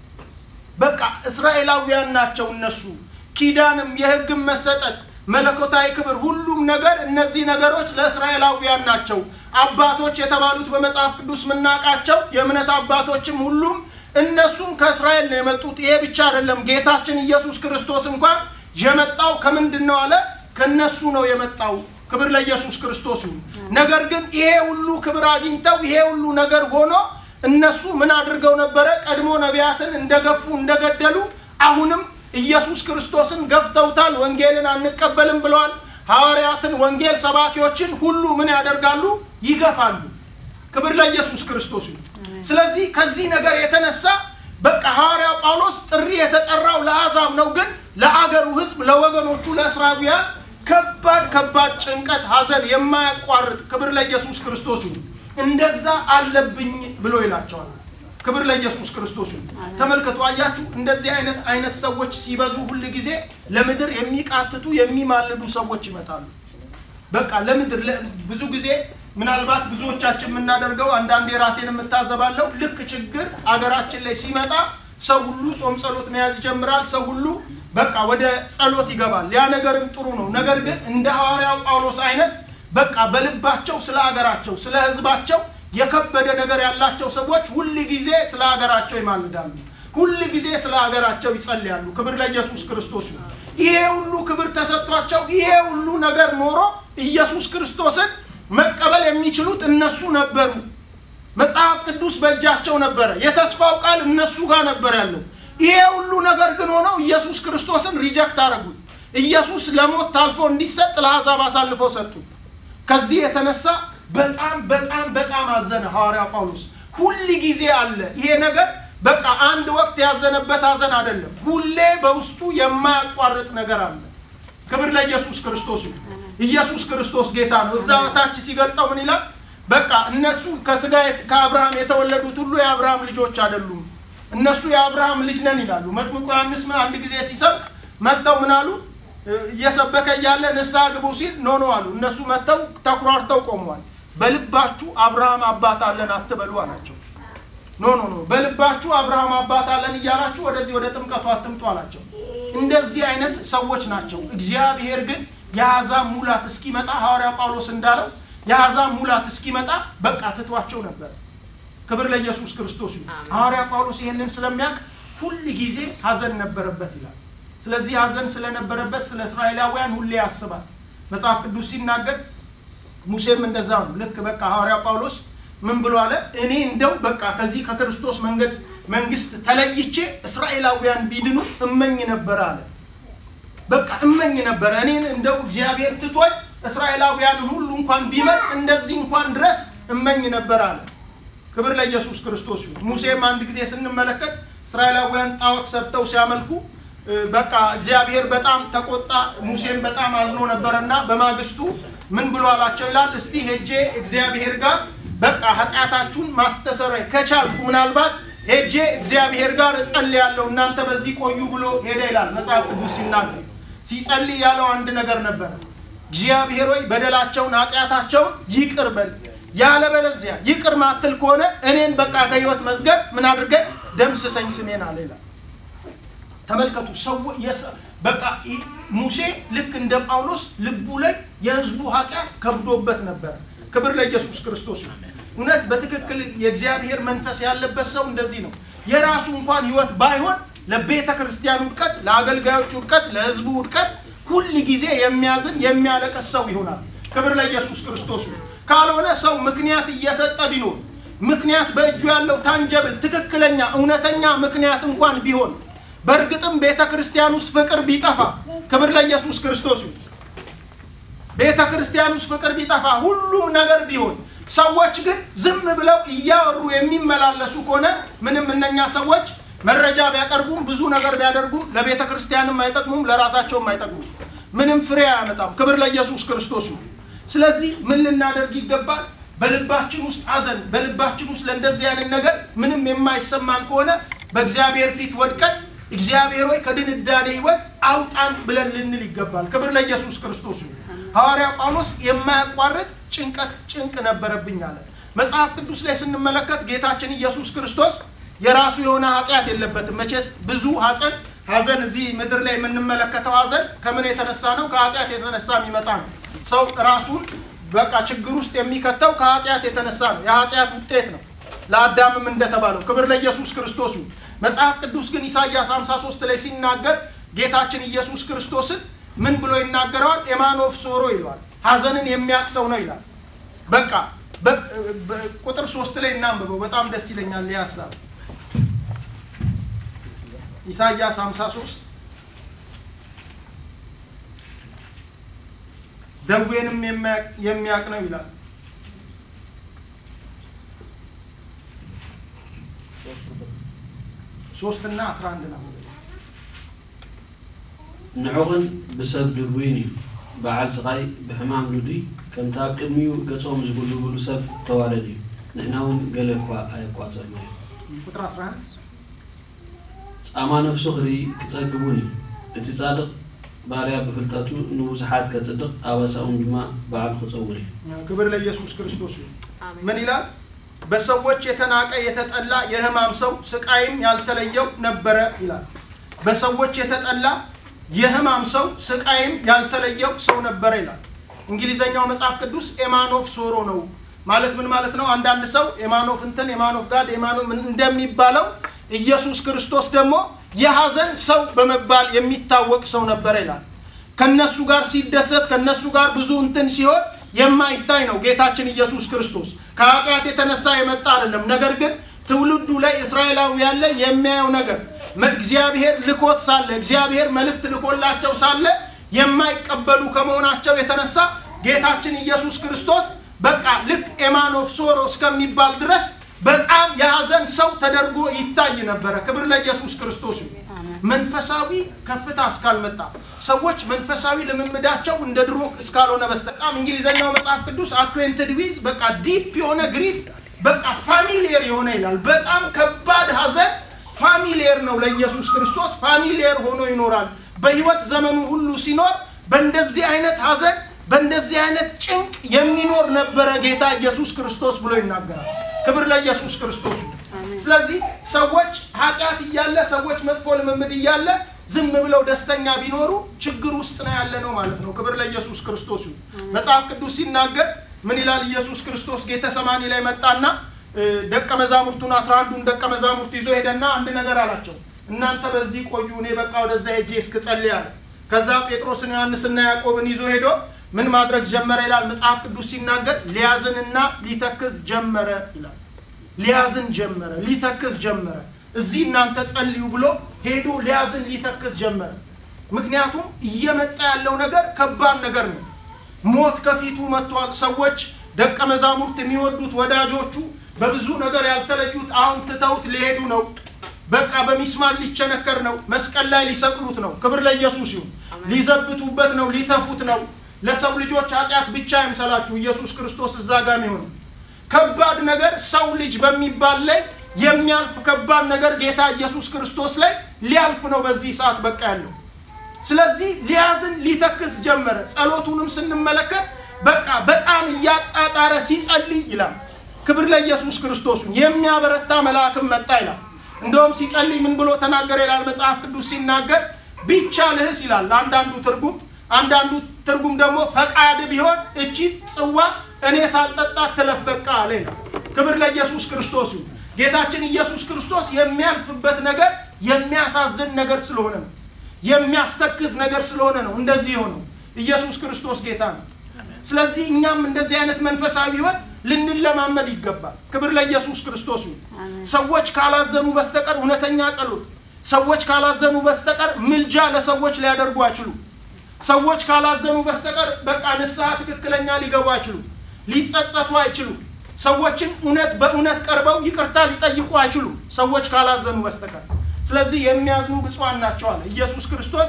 በቃ እስራኤላውያን ናቸው እነሱ። ኪዳንም የሕግም መሰጠት መለኮታዊ ክብር፣ ሁሉም ነገር እነዚህ ነገሮች ለእስራኤላውያን ናቸው። አባቶች የተባሉት በመጽሐፍ ቅዱስ የምናውቃቸው የእምነት አባቶችም ሁሉም እነሱም ከእስራኤል ነው የመጡት። ይሄ ብቻ አይደለም። ጌታችን ኢየሱስ ክርስቶስ እንኳን የመጣው ከምንድን ነው አለ? ከነሱ ነው የመጣው። ክብር ለኢየሱስ ክርስቶስ ይሁን። ነገር ግን ይሄ ሁሉ ክብር አግኝተው ይሄ ሁሉ ነገር ሆኖ እነሱ ምን አድርገው ነበረ? ቀድሞ ነቢያትን እንደገፉ እንደገደሉ፣ አሁንም ኢየሱስ ክርስቶስን ገፍተውታል። ወንጌልን አንቀበልም ብለዋል። ሐዋርያትን፣ ወንጌል ሰባኪዎችን ሁሉ ምን ያደርጋሉ? ይገፋሉ። ክብር ለኢየሱስ ክርስቶስ ይሁን። ስለዚህ ከዚህ ነገር የተነሳ በቃ ሐዋርያው ጳውሎስ ጥሪ የተጠራው ለአሕዛብ ነው፣ ግን ለአገሩ ሕዝብ ለወገኖቹ ለእስራኤላውያን ከባድ ከባድ ጭንቀት፣ ሐዘን የማያቋርጥ ክብር ለኢየሱስ ክርስቶስ ይሁን እንደዛ አለብኝ ብሎ ይላቸዋል። ክብር ለኢየሱስ ክርስቶስ ይሁን። ተመልከቱ፣ አያችሁ፣ እንደዚህ አይነት አይነት ሰዎች ሲበዙ ሁል ጊዜ ለምድር የሚቃትቱ የሚማልዱ ሰዎች ይመጣሉ። በቃ ለምድር ለ- ብዙ ጊዜ ምናልባት ብዙዎቻችን የምናደርገው አንዳንዴ ራሴን የምታዘባለው ልክ ችግር አገራችን ላይ ሲመጣ ሰው ሁሉ ጾም ጸሎት መያዝ ይጀምራል። ሰው ሁሉ በቃ ወደ ጸሎት ይገባል። ያ ነገርም ጥሩ ነው። ነገር ግን እንደ ሐዋርያው ጳውሎስ አይነት በቃ በልባቸው ስለ ሀገራቸው ስለ ሕዝባቸው የከበደ ነገር ያላቸው ሰዎች ሁል ጊዜ ስለ ሀገራቸው ይማልዳሉ። ሁል ጊዜ ስለ ሀገራቸው ይጸልያሉ። ክብር ለኢየሱስ ክርስቶስ ይሁን። ይሄ ሁሉ ክብር ተሰጥቷቸው ይሄ ሁሉ ነገር ኖሮ ኢየሱስ ክርስቶስን መቀበል የሚችሉት እነሱ ነበሩ። መጽሐፍ ቅዱስ በእጃቸው ነበረ። የተስፋው ቃል እነሱ ጋር ነበር ያለው። ይሄ ሁሉ ነገር ግን ሆነው ኢየሱስ ክርስቶስን ሪጀክት አደረጉት። ኢየሱስ ለሞት ታልፎ እንዲሰጥ ለአሕዛብ አሳልፈው ሰጡት። ከዚህ የተነሳ በጣም በጣም በጣም አዘነ ሐዋርያ ጳውሎስ። ሁል ጊዜ አለ ይሄ ነገር በቃ አንድ ወቅት ያዘነበት ሐዘን አይደለም። ሁሌ በውስጡ የማያቋርጥ ነገር አለ። ክብር ለኢየሱስ ክርስቶስ ይሁን። ኢየሱስ ክርስቶስ ጌታ ነው። እዛ በታች ሲገልጠው ምን ይላል? በቃ እነሱ ከስጋ ከአብርሃም የተወለዱት ሁሉ የአብርሃም ልጆች አይደሉም። እነሱ የአብርሃም ልጅ ነን ይላሉ። መጥምቁ ዮሐንስ አንድ ጊዜ ሲሰብክ መጥተው ምን አሉ? እየሰበከ እያለ ንስሐ ግቡ ሲል ኖ ኖ አሉ። እነሱ መጥተው ተኩራርተው ቆመዋል። በልባችሁ አብርሃም አባት አለን አትበሉ አላቸው። ኖ ኖ ኖ በልባችሁ አብርሃም አባት አለን እያላችሁ ወደዚህ ወደ ጥምቀቱ አትምጡ አላቸው። እንደዚህ አይነት ሰዎች ናቸው። እግዚአብሔር ግን የአሕዛብ ሙላት እስኪመጣ ሐዋርያ ጳውሎስ እንዳለው የአሕዛብ ሙላት እስኪመጣ በቃ ትቷቸው ነበር። ክብር ለኢየሱስ ክርስቶስ ይሁን። ሐዋርያ ጳውሎስ ይህንን ስለሚያውቅ ሁል ጊዜ ሐዘን ነበረበት ይላል። ስለዚህ ሐዘን ስለነበረበት ስለ እስራኤላውያን ሁሌ ያስባል። መጽሐፍ ቅዱስ ሲናገር ሙሴም እንደዛ ነው። ልክ በቃ ሐዋርያ ጳውሎስ ምን ብሎ አለ? እኔ እንደው በቃ ከዚህ ከክርስቶስ መንገድ መንግስት ተለይቼ እስራኤላውያን ቢድኑ እመኝ ነበረ አለ። በቃ እመኝ ነበረ እኔን እንደው እግዚአብሔር ትቶኝ እስራኤላውያንን ሁሉ እንኳን ቢመር እንደዚህ እንኳን ድረስ እመኝ ነበር አለ። ክብር ለኢየሱስ ክርስቶስ ይሁን። ሙሴም አንድ ጊዜ ስንመለከት እስራኤላውያን ጣዖት ሰርተው ሲያመልኩ በቃ እግዚአብሔር በጣም ተቆጣ። ሙሴም በጣም አዝኖ ነበረና በማግስቱ ምን ብሎ አላቸው ይላል። እስቲ ሄጄ እግዚአብሔር ጋር በቃ ኃጢአታችሁን ማስተሰረይ ከቻልኩ ምናልባት ሄጄ እግዚአብሔር ጋር እጸልያለሁ እናንተ በዚህ ቆዩ ብሎ ሄደ ይላል መጽሐፍ ቅዱስ ሲናገር። ሲጸልይ ያለው አንድ ነገር ነበረ። እግዚአብሔር ሆይ በደላቸውን ኃጢአታቸውን ይቅር በል፣ ያለበለዚያ ይቅር ማትል ከሆነ እኔን በቃ ከህይወት መዝገብ ምን አድርገ ደምስሰኝ ስሜን አለ ይላል። ተመልከቱ ሰው በቃ ሙሴ ልክ እንደ ጳውሎስ ልቡ ላይ የህዝቡ ኃጢአት ከብዶበት ነበረ። ክብር ለኢየሱስ ክርስቶስ ነው። እውነት በትክክል የእግዚአብሔር መንፈስ ያለበት ሰው እንደዚህ ነው። የራሱ እንኳን ህይወት ባይሆን ለቤተ ክርስቲያን ውድቀት፣ ለአገልጋዮች ውድቀት፣ ለህዝቡ ውድቀት ሁል ጊዜ የሚያዝን የሚያለቅስ ሰው ይሆናል። ክብር ለኢየሱስ ክርስቶስ ነው። ካልሆነ ሰው ምክንያት እየሰጠ ቢኖር ምክንያት በእጁ ያለው ታንጀብል ትክክለኛ እውነተኛ ምክንያት እንኳን ቢሆን በእርግጥም ቤተ ክርስቲያን ውስጥ ፍቅር ቢጠፋ ክብር ለኢየሱስ ክርስቶስ ይሁን። ቤተ ክርስቲያን ውስጥ ፍቅር ቢጠፋ ሁሉም ነገር ቢሆን ሰዎች ግን ዝም ብለው እያወሩ የሚመላለሱ ከሆነ ምንም እነኛ ሰዎች መረጃ ቢያቀርቡም ብዙ ነገር ቢያደርጉም ለቤተ ክርስቲያንም አይጠቅሙም፣ ለራሳቸውም አይጠቅሙም። ምንም ፍሬ አያመጣም። ክብር ለኢየሱስ ክርስቶስ ይሁን። ስለዚህ ምን ልናደርግ ይገባል? በልባችን ውስጥ ሐዘን፣ በልባችን ውስጥ ለእንደዚህ አይነት ነገር ምንም የማይሰማን ከሆነ በእግዚአብሔር ፊት ወድቀን እግዚአብሔር ሆይ ከድንዳኔ ህይወት አውጣን ብለን ልንል ይገባል። ክብር ለኢየሱስ ክርስቶስ ይሁን። ሐዋርያ ጳውሎስ የማያቋርጥ ጭንቀት ጭንቅ ነበረብኝ አለ። መጽሐፍ ቅዱስ ላይ ስንመለከት ጌታችን ኢየሱስ ክርስቶስ የራሱ የሆነ ኃጢአት የለበትም። መቼስ ብዙ ሐዘን ሐዘን እዚህ ምድር ላይ የምንመለከተው ሐዘን ከምን የተነሳ ነው? ከኃጢአት የተነሳ የሚመጣ ነው። ሰው ራሱን በቃ ችግር ውስጥ የሚከተው ከኃጢአት የተነሳ ነው። የኃጢአት ውጤት ነው። ለአዳምም እንደተባለው ክብር ለኢየሱስ ክርስቶስ ይሁን። መጽሐፍ ቅዱስ ግን ኢሳይያስ 53 ላይ ሲናገር ጌታችን ኢየሱስ ክርስቶስን ምን ብሎ ይናገረዋል? ኤማኖፍ ሶሮ ይለዋል። ሐዘንን የሚያውቅ ሰው ነው ይላል። በቃ ቁጥር ሶስት ላይ እናንብበው። በጣም ደስ ይለኛል ይህ ሀሳብ ኢሳይያስ 53 ደዌንም የሚያውቅ ነው ይላል። ሶስት እና አስራ አንድ ነው። ንዕኹን ብሰብ ድውይን እዩ በዓል ስቃይ ብሕማም ሉዱይ ከምቲ ኣብ ቅድሚኡ ገጾም ዝጉልጉሉ ሰብ ተዋረድ እዩ ንሕና እውን ገለ እኳ ኣየቋፀልና እዩ ቁጥር 11 ፃማ ነፍሱ ክርኢ ክፀግቡን እዩ እቲ ፃድቕ ባርያ ብፍልጠቱ ንብዙሓት ከፅድቕ ኣባሳኡን ድማ በዓል ክፀውር እዩ ክብር ለኢየሱስ ክርስቶስ ይሁን። ምን ይላል? በሰዎች የተናቀ የተጠላ የሕማም ሰው ስቃይም ያልተለየው ነበረ ይላል። በሰዎች የተጠላ የሕማም ሰው ስቃይም ያልተለየው ሰው ነበረ ይላል። እንግሊዘኛው መጽሐፍ ቅዱስ ኤማኖፍ ሶሮ ነው ማለት ምን ማለት ነው? አንዳንድ ሰው ኤማኖፍ እንትን ኤማኖፍ ጋድ ኤማኖፍ እንደሚባለው ኢየሱስ ክርስቶስ ደግሞ የሐዘን ሰው በመባል የሚታወቅ ሰው ነበረ ይላል። ከነሱ ጋር ሲደሰት ከነሱ ጋር ብዙ እንትን ሲሆን የማይታይ ነው። ጌታችን ኢየሱስ ክርስቶስ ከኃጢአት የተነሳ የመጣ አይደለም። ነገር ግን ትውልዱ ላይ እስራኤላውያን ላይ የሚያየው ነገር እግዚአብሔር ልኮት ሳለ እግዚአብሔር መልእክት ልኮላቸው ሳለ የማይቀበሉ ከመሆናቸው የተነሳ ጌታችን ኢየሱስ ክርስቶስ በቃ ልክ ኤማኖፍ ሶሮ እስከሚባል ድረስ በጣም የሐዘን ሰው ተደርጎ ይታይ ነበረ። ክብር ለኢየሱስ ክርስቶስ ይሁን። መንፈሳዊ ከፍታ እስካልመጣ ሰዎች መንፈሳዊ ልምምዳቸው እንደ ድሮ እስካልሆነ በስተቀር በጣም እንግሊዘኛው መጽሐፍ ቅዱስ አኩዌንትድ ዊዝ በቃ ዲፕ የሆነ ግሪፍ በቃ ፋሚሊየር የሆነ ይላል። በጣም ከባድ ሐዘን ፋሚሊየር ነው ለኢየሱስ ክርስቶስ ፋሚሊየር ሆኖ ይኖራል። በህይወት ዘመኑ ሁሉ ሲኖር በእንደዚህ አይነት ሐዘን በእንደዚህ አይነት ጭንቅ የሚኖር ነበረ ጌታ ኢየሱስ ክርስቶስ ብሎ ይናገራል። ክብር ለኢየሱስ ክርስቶስ። ስለዚህ ሰዎች ኃጢአት እያለ ሰዎች መጥፎ ልምምድ እያለ ዝም ብለው ደስተኛ ቢኖሩ ችግር ውስጥ ነው ያለ ነው ማለት ነው። ክብር ለኢየሱስ ክርስቶስ ይሁን። መጽሐፍ ቅዱስ ሲናገር ምን ይላል? ኢየሱስ ክርስቶስ ጌተሰማኒ ላይ መጣና ደቀ መዛሙርቱን አስራ አንዱን ደቀ መዛሙርት ይዞ ሄደና አንድ ነገር አላቸው። እናንተ በዚህ ቆዩ፣ እኔ በቃ ወደዛ ሄጄ እስክጸልይ አለ። ከዛ ጴጥሮስን ዮሐንስና ያዕቆብን ይዞ ሄዶ ምን ማድረግ ጀመረ ይላል መጽሐፍ ቅዱስ ሲናገር ሊያዝንና ሊተክዝ ጀመረ ይላል። ሊያዝን ጀመረ፣ ሊተክዝ ጀመረ። እዚህ እናንተ ጸልዩ ብሎ ሄዶ ሊያዝን ሊተክዝ ጀመረ። ምክንያቱም እየመጣ ያለው ነገር ከባድ ነገር ነው። ሞት ከፊቱ መጥቷል። ሰዎች ደቀ መዛሙርት የሚወዱት ወዳጆቹ በብዙ ነገር ያልተለዩት አሁን ትተውት ሊሄዱ ነው። በቃ በሚስማር ሊቸነከር ነው። መስቀል ላይ ሊሰቅሉት ነው። ክብር ለኢየሱስ ይሁን። ሊዘብቱበት ነው፣ ሊተፉት ነው። ለሰው ልጆች ኃጢአት ብቻ አይምሰላችሁ ኢየሱስ ክርስቶስ እዛ ጋር የሚሆነው ከባድ ነገር ሰው ልጅ በሚባል ላይ የሚያልፍ ከባድ ነገር ጌታ ኢየሱስ ክርስቶስ ላይ ሊያልፍ ነው በዚህ ሰዓት በቃ ያለው። ስለዚህ ሊያዝን ሊተክስ ጀመረ። ጸሎቱንም ስንመለከት በቃ በጣም እያጣጣረ ሲጸልይ ይላል። ክብር ለኢየሱስ ክርስቶስ። የሚያበረታ መልአክም መጣ ይላል። እንደውም ሲጸልይ ምን ብሎ ተናገረ ይላል መጽሐፍ ቅዱስ ሲናገር ቢቻልህስ ይላል አንዳንዱ ትርጉም አንዳንዱ ትርጉም ደግሞ ፈቃድ ቢሆን እቺ ጽዋ እኔ ሳልጠጣ ትለፍ በቃ አለ ይላል። ክብር ለኢየሱስ ክርስቶስ ይሁን። ጌታችን ኢየሱስ ክርስቶስ የሚያልፍበት ነገር የሚያሳዝን ነገር ስለሆነ ነው። የሚያስተክዝ ነገር ስለሆነ ነው እንደዚህ የሆነው። ኢየሱስ ክርስቶስ ጌታ ነው። ስለዚህ እኛም እንደዚህ አይነት መንፈሳዊ ህይወት ልንለማመድ ይገባል። ክብር ለኢየሱስ ክርስቶስ ይሁን። ሰዎች ካላዘኑ በስተቀር እውነተኛ ጸሎት፣ ሰዎች ካላዘኑ በስተቀር ምልጃ ለሰዎች ሊያደርጉ አይችሉም። ሰዎች ካላዘኑ በስተቀር በቃ ንስሐ ትክክለኛ ሊገቡ አይችሉም። ሊጸጸቱ አይችሉም። ሰዎችን እውነት በእውነት ቀርበው ይቅርታ ሊጠይቁ አይችሉም፣ ሰዎች ካላዘኑ በስተቀር። ስለዚህ የሚያዝኑ ብፁዓን ናቸው አለ ኢየሱስ ክርስቶስ።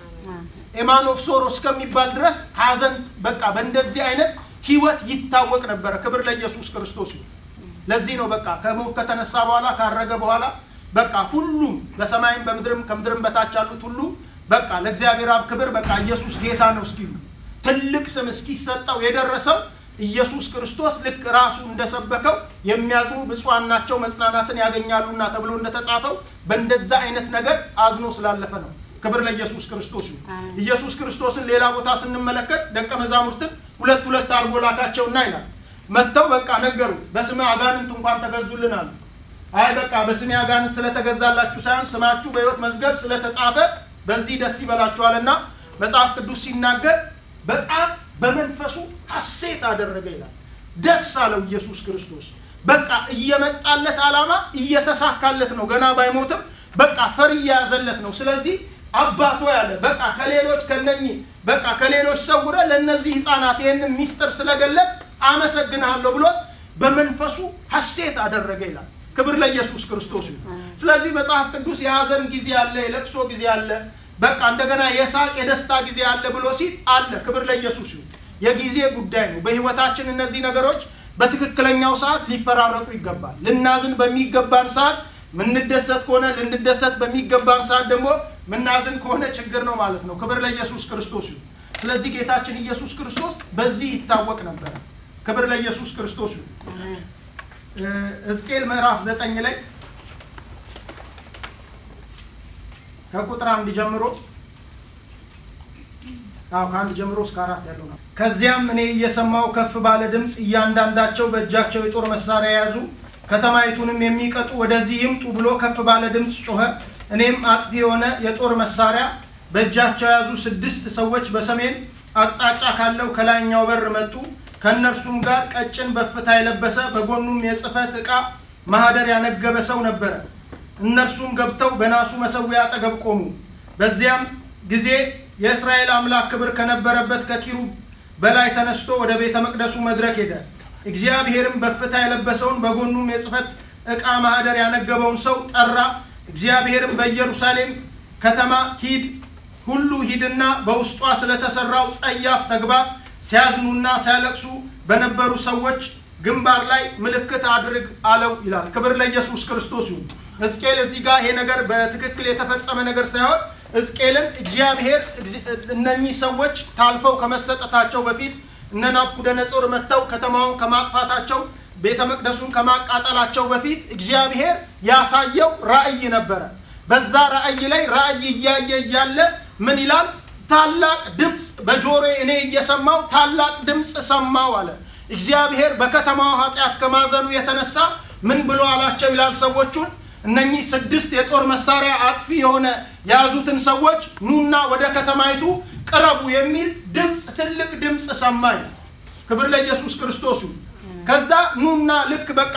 ኤማን ኦፍ ሶሮ እስከሚባል ድረስ ሀዘን በቃ በእንደዚህ አይነት ህይወት ይታወቅ ነበረ። ክብር ለኢየሱስ ክርስቶስ። ለዚህ ነው በቃ ከሞት ከተነሳ በኋላ ካረገ በኋላ በቃ ሁሉም በሰማይም በምድርም ከምድርም በታች ያሉት ሁሉ በቃ ለእግዚአብሔር አብ ክብር በቃ ኢየሱስ ጌታ ነው እስኪሉ ትልቅ ስም እስኪሰጠው የደረሰው ኢየሱስ ክርስቶስ ልክ ራሱ እንደሰበከው የሚያዝኑ ብፁዓን ናቸው መጽናናትን ያገኛሉና ተብሎ እንደተጻፈው በእንደዛ አይነት ነገር አዝኖ ስላለፈ ነው። ክብር ለኢየሱስ ክርስቶስ ይሁን። ኢየሱስ ክርስቶስን ሌላ ቦታ ስንመለከት ደቀ መዛሙርትን ሁለት ሁለት አድርጎ ላካቸውና ይላል መጥተው በቃ ነገሩት። በስመ አጋንንት እንኳን ተገዙልን አሉ። አይ በቃ በስሜ አጋንንት ስለተገዛላችሁ ሳይሆን ስማችሁ በሕይወት መዝገብ ስለተጻፈ በዚህ ደስ ይበላችኋልና መጽሐፍ ቅዱስ ሲናገር በጣም በመንፈሱ ሐሴት አደረገ ይላል። ደስ አለው ኢየሱስ ክርስቶስ። በቃ እየመጣለት ዓላማ እየተሳካለት ነው። ገና ባይሞትም በቃ ፈር እየያዘለት ነው። ስለዚህ አባቶ ያለ በቃ ከሌሎች ከነኚህ በቃ ከሌሎች ሰውረ ለእነዚህ ህፃናት ይህንን ሚስጥር ስለገለጥ አመሰግንሃለሁ ብሎት በመንፈሱ ሐሴት አደረገ ይላል። ክብር ለኢየሱስ ክርስቶስ ይሁን። ስለዚህ መጽሐፍ ቅዱስ የሀዘን ጊዜ አለ፣ የለቅሶ ጊዜ አለ፣ በቃ እንደገና የሳቅ የደስታ ጊዜ አለ ብሎ ሲል አለ። ክብር ለኢየሱስ ይሁን። የጊዜ ጉዳይ ነው። በህይወታችን እነዚህ ነገሮች በትክክለኛው ሰዓት ሊፈራረቁ ይገባል። ልናዝን በሚገባን ሰዓት ምንደሰት ከሆነ ልንደሰት በሚገባን ሰዓት ደግሞ ምናዝን ከሆነ ችግር ነው ማለት ነው። ክብር ለኢየሱስ ክርስቶስ ይሁን። ስለዚህ ጌታችን ኢየሱስ ክርስቶስ በዚህ ይታወቅ ነበረ። ክብር ለኢየሱስ ክርስቶስ ይሁን። ሕዝቅኤል ምዕራፍ ዘጠኝ ላይ ከቁጥር አንድ ጀምሮ አዎ ከአንድ ጀምሮ እስከ አራት ያለው ነው። ከዚያም እኔ እየሰማው ከፍ ባለ ድምፅ እያንዳንዳቸው በእጃቸው የጦር መሳሪያ የያዙ ከተማይቱንም የሚቀጡ ወደዚህ ይምጡ ብሎ ከፍ ባለ ድምፅ ጮኸ። እኔም አጥፊ የሆነ የጦር መሳሪያ በእጃቸው የያዙ ስድስት ሰዎች በሰሜን አቅጣጫ ካለው ከላይኛው በር መጡ። ከእነርሱም ጋር ቀጭን በፍታ የለበሰ በጎኑም የጽሕፈት ዕቃ ማህደር ያነገበ ሰው ነበረ። እነርሱም ገብተው በናሱ መሰዊያ አጠገብ ቆሙ። በዚያም ጊዜ የእስራኤል አምላክ ክብር ከነበረበት ከኪሩብ በላይ ተነስቶ ወደ ቤተ መቅደሱ መድረክ ሄደ። እግዚአብሔርም በፍታ የለበሰውን በጎኑም የጽሕፈት ዕቃ ማህደር ያነገበውን ሰው ጠራ። እግዚአብሔርም በኢየሩሳሌም ከተማ ሂድ፣ ሁሉ ሂድና በውስጧ ስለተሰራው ጸያፍ ተግባር ሲያዝኑና ሲያለቅሱ በነበሩ ሰዎች ግንባር ላይ ምልክት አድርግ አለው ይላል። ክብር ለኢየሱስ ክርስቶስ ይሁን። ሕዝቅኤል እዚህ ጋር ይሄ ነገር በትክክል የተፈጸመ ነገር ሳይሆን ሕዝቅኤልን እግዚአብሔር እነኚህ ሰዎች ታልፈው ከመሰጠታቸው በፊት እነ ናቡከደነፆር መጥተው ከተማውን ከማጥፋታቸው ቤተ መቅደሱን ከማቃጠላቸው በፊት እግዚአብሔር ያሳየው ራእይ ነበረ። በዛ ራእይ ላይ ራእይ እያየ እያለ ምን ይላል? ታላቅ ድምፅ በጆሮዬ እኔ እየሰማው ታላቅ ድምፅ ሰማው አለ። እግዚአብሔር በከተማው ኃጢአት ከማዘኑ የተነሳ ምን ብሎ አላቸው ይላል ሰዎቹን እነኚህ ስድስት የጦር መሳሪያ አጥፊ የሆነ የያዙትን ሰዎች ኑና ወደ ከተማይቱ ቅረቡ የሚል ድምፅ ትልቅ ድምፅ ሰማኝ። ክብር ለኢየሱስ ክርስቶስ ይሁን። ከዛ ኑና ልክ በቃ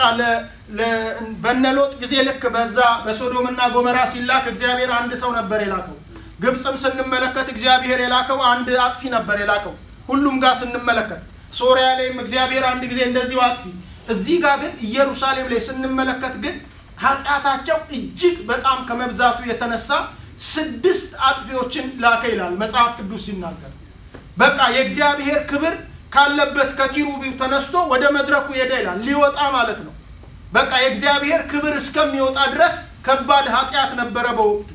በነሎጥ ጊዜ ልክ በዛ በሶዶምና ጎመራ ሲላክ እግዚአብሔር አንድ ሰው ነበር የላከው። ግብፅም ስንመለከት እግዚአብሔር የላከው አንድ አጥፊ ነበር የላከው። ሁሉም ጋር ስንመለከት ሶሪያ ላይም እግዚአብሔር አንድ ጊዜ እንደዚሁ አጥፊ። እዚህ ጋር ግን ኢየሩሳሌም ላይ ስንመለከት ግን ኃጢአታቸው እጅግ በጣም ከመብዛቱ የተነሳ ስድስት አጥፊዎችን ላከ ይላል መጽሐፍ ቅዱስ ሲናገር። በቃ የእግዚአብሔር ክብር ካለበት ከኪሩቢው ተነስቶ ወደ መድረኩ ሄደ ይላል። ሊወጣ ማለት ነው። በቃ የእግዚአብሔር ክብር እስከሚወጣ ድረስ ከባድ ኃጢአት ነበረ በወቅቱ።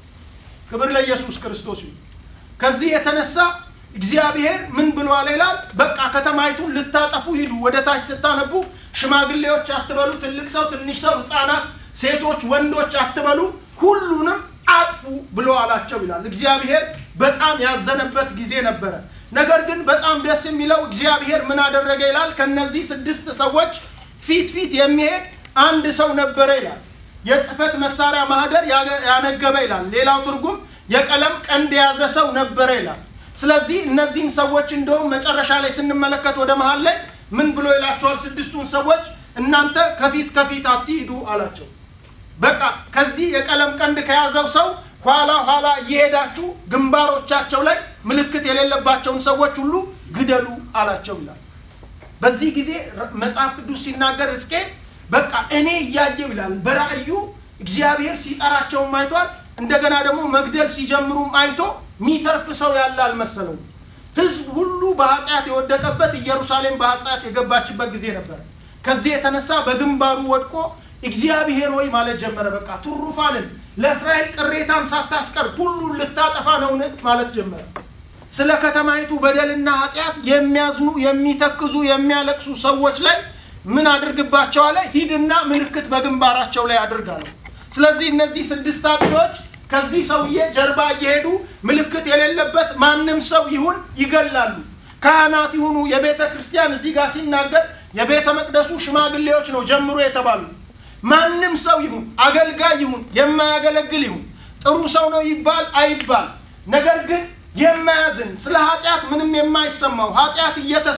ክብር ለኢየሱስ ክርስቶስ ይሁን። ከዚህ የተነሳ እግዚአብሔር ምን ብሏል ይላል? በቃ ከተማይቱን ልታጠፉ ሂዱ። ወደ ታች ስታነቡ ሽማግሌዎች አትበሉ፣ ትልቅ ሰው፣ ትንሽ ሰው፣ ሕፃናት፣ ሴቶች፣ ወንዶች አትበሉ፣ ሁሉንም አጥፉ ብሎ አላቸው ይላል። እግዚአብሔር በጣም ያዘነበት ጊዜ ነበረ። ነገር ግን በጣም ደስ የሚለው እግዚአብሔር ምን አደረገ ይላል? ከነዚህ ስድስት ሰዎች ፊት ፊት የሚሄድ አንድ ሰው ነበረ ይላል። የጽህፈት መሳሪያ ማህደር ያነገበ ይላል። ሌላው ትርጉም የቀለም ቀንድ የያዘ ሰው ነበረ ይላል። ስለዚህ እነዚህን ሰዎች እንደውም መጨረሻ ላይ ስንመለከት ወደ መሀል ላይ ምን ብሎ ይላቸዋል? ስድስቱን ሰዎች እናንተ ከፊት ከፊት አትሂዱ አላቸው። በቃ ከዚህ የቀለም ቀንድ ከያዘው ሰው ኋላ ኋላ እየሄዳችሁ ግንባሮቻቸው ላይ ምልክት የሌለባቸውን ሰዎች ሁሉ ግደሉ አላቸው ይላል። በዚህ ጊዜ መጽሐፍ ቅዱስ ሲናገር ሕዝቅኤል በቃ እኔ እያየው ይላል። በራእዩ እግዚአብሔር ሲጠራቸውም አይቷል። እንደገና ደግሞ መግደል ሲጀምሩም አይቶ ሚተርፍ ሰው ያለ አልመሰለውም። ህዝብ ሁሉ በኃጢአት የወደቀበት ኢየሩሳሌም በኃጢአት የገባችበት ጊዜ ነበር። ከዚህ የተነሳ በግንባሩ ወድቆ እግዚአብሔር ሆይ ማለት ጀመረ። በቃ ትሩፋንን ለእስራኤል ቅሬታን ሳታስቀር ሁሉን ልታጠፋ ነውን ማለት ጀመረ። ስለ ከተማይቱ በደልና ኃጢአት የሚያዝኑ የሚተክዙ፣ የሚያለቅሱ ሰዎች ላይ ምን አድርግባቸው አለ? ሂድና ምልክት በግንባራቸው ላይ አድርጋለሁ። ስለዚህ እነዚህ ስድስት አጥፊዎች ከዚህ ሰውዬ ጀርባ እየሄዱ ምልክት የሌለበት ማንም ሰው ይሁን ይገላሉ። ካህናት ይሁኑ የቤተ ክርስቲያን እዚህ ጋር ሲናገር የቤተ መቅደሱ ሽማግሌዎች ነው ጀምሮ የተባሉት። ማንም ሰው ይሁን አገልጋይ ይሁን የማያገለግል ይሁን ጥሩ ሰው ነው ይባል አይባል፣ ነገር ግን የማያዝን ስለ ኃጢአት ምንም የማይሰማው ኃጢአት እየተ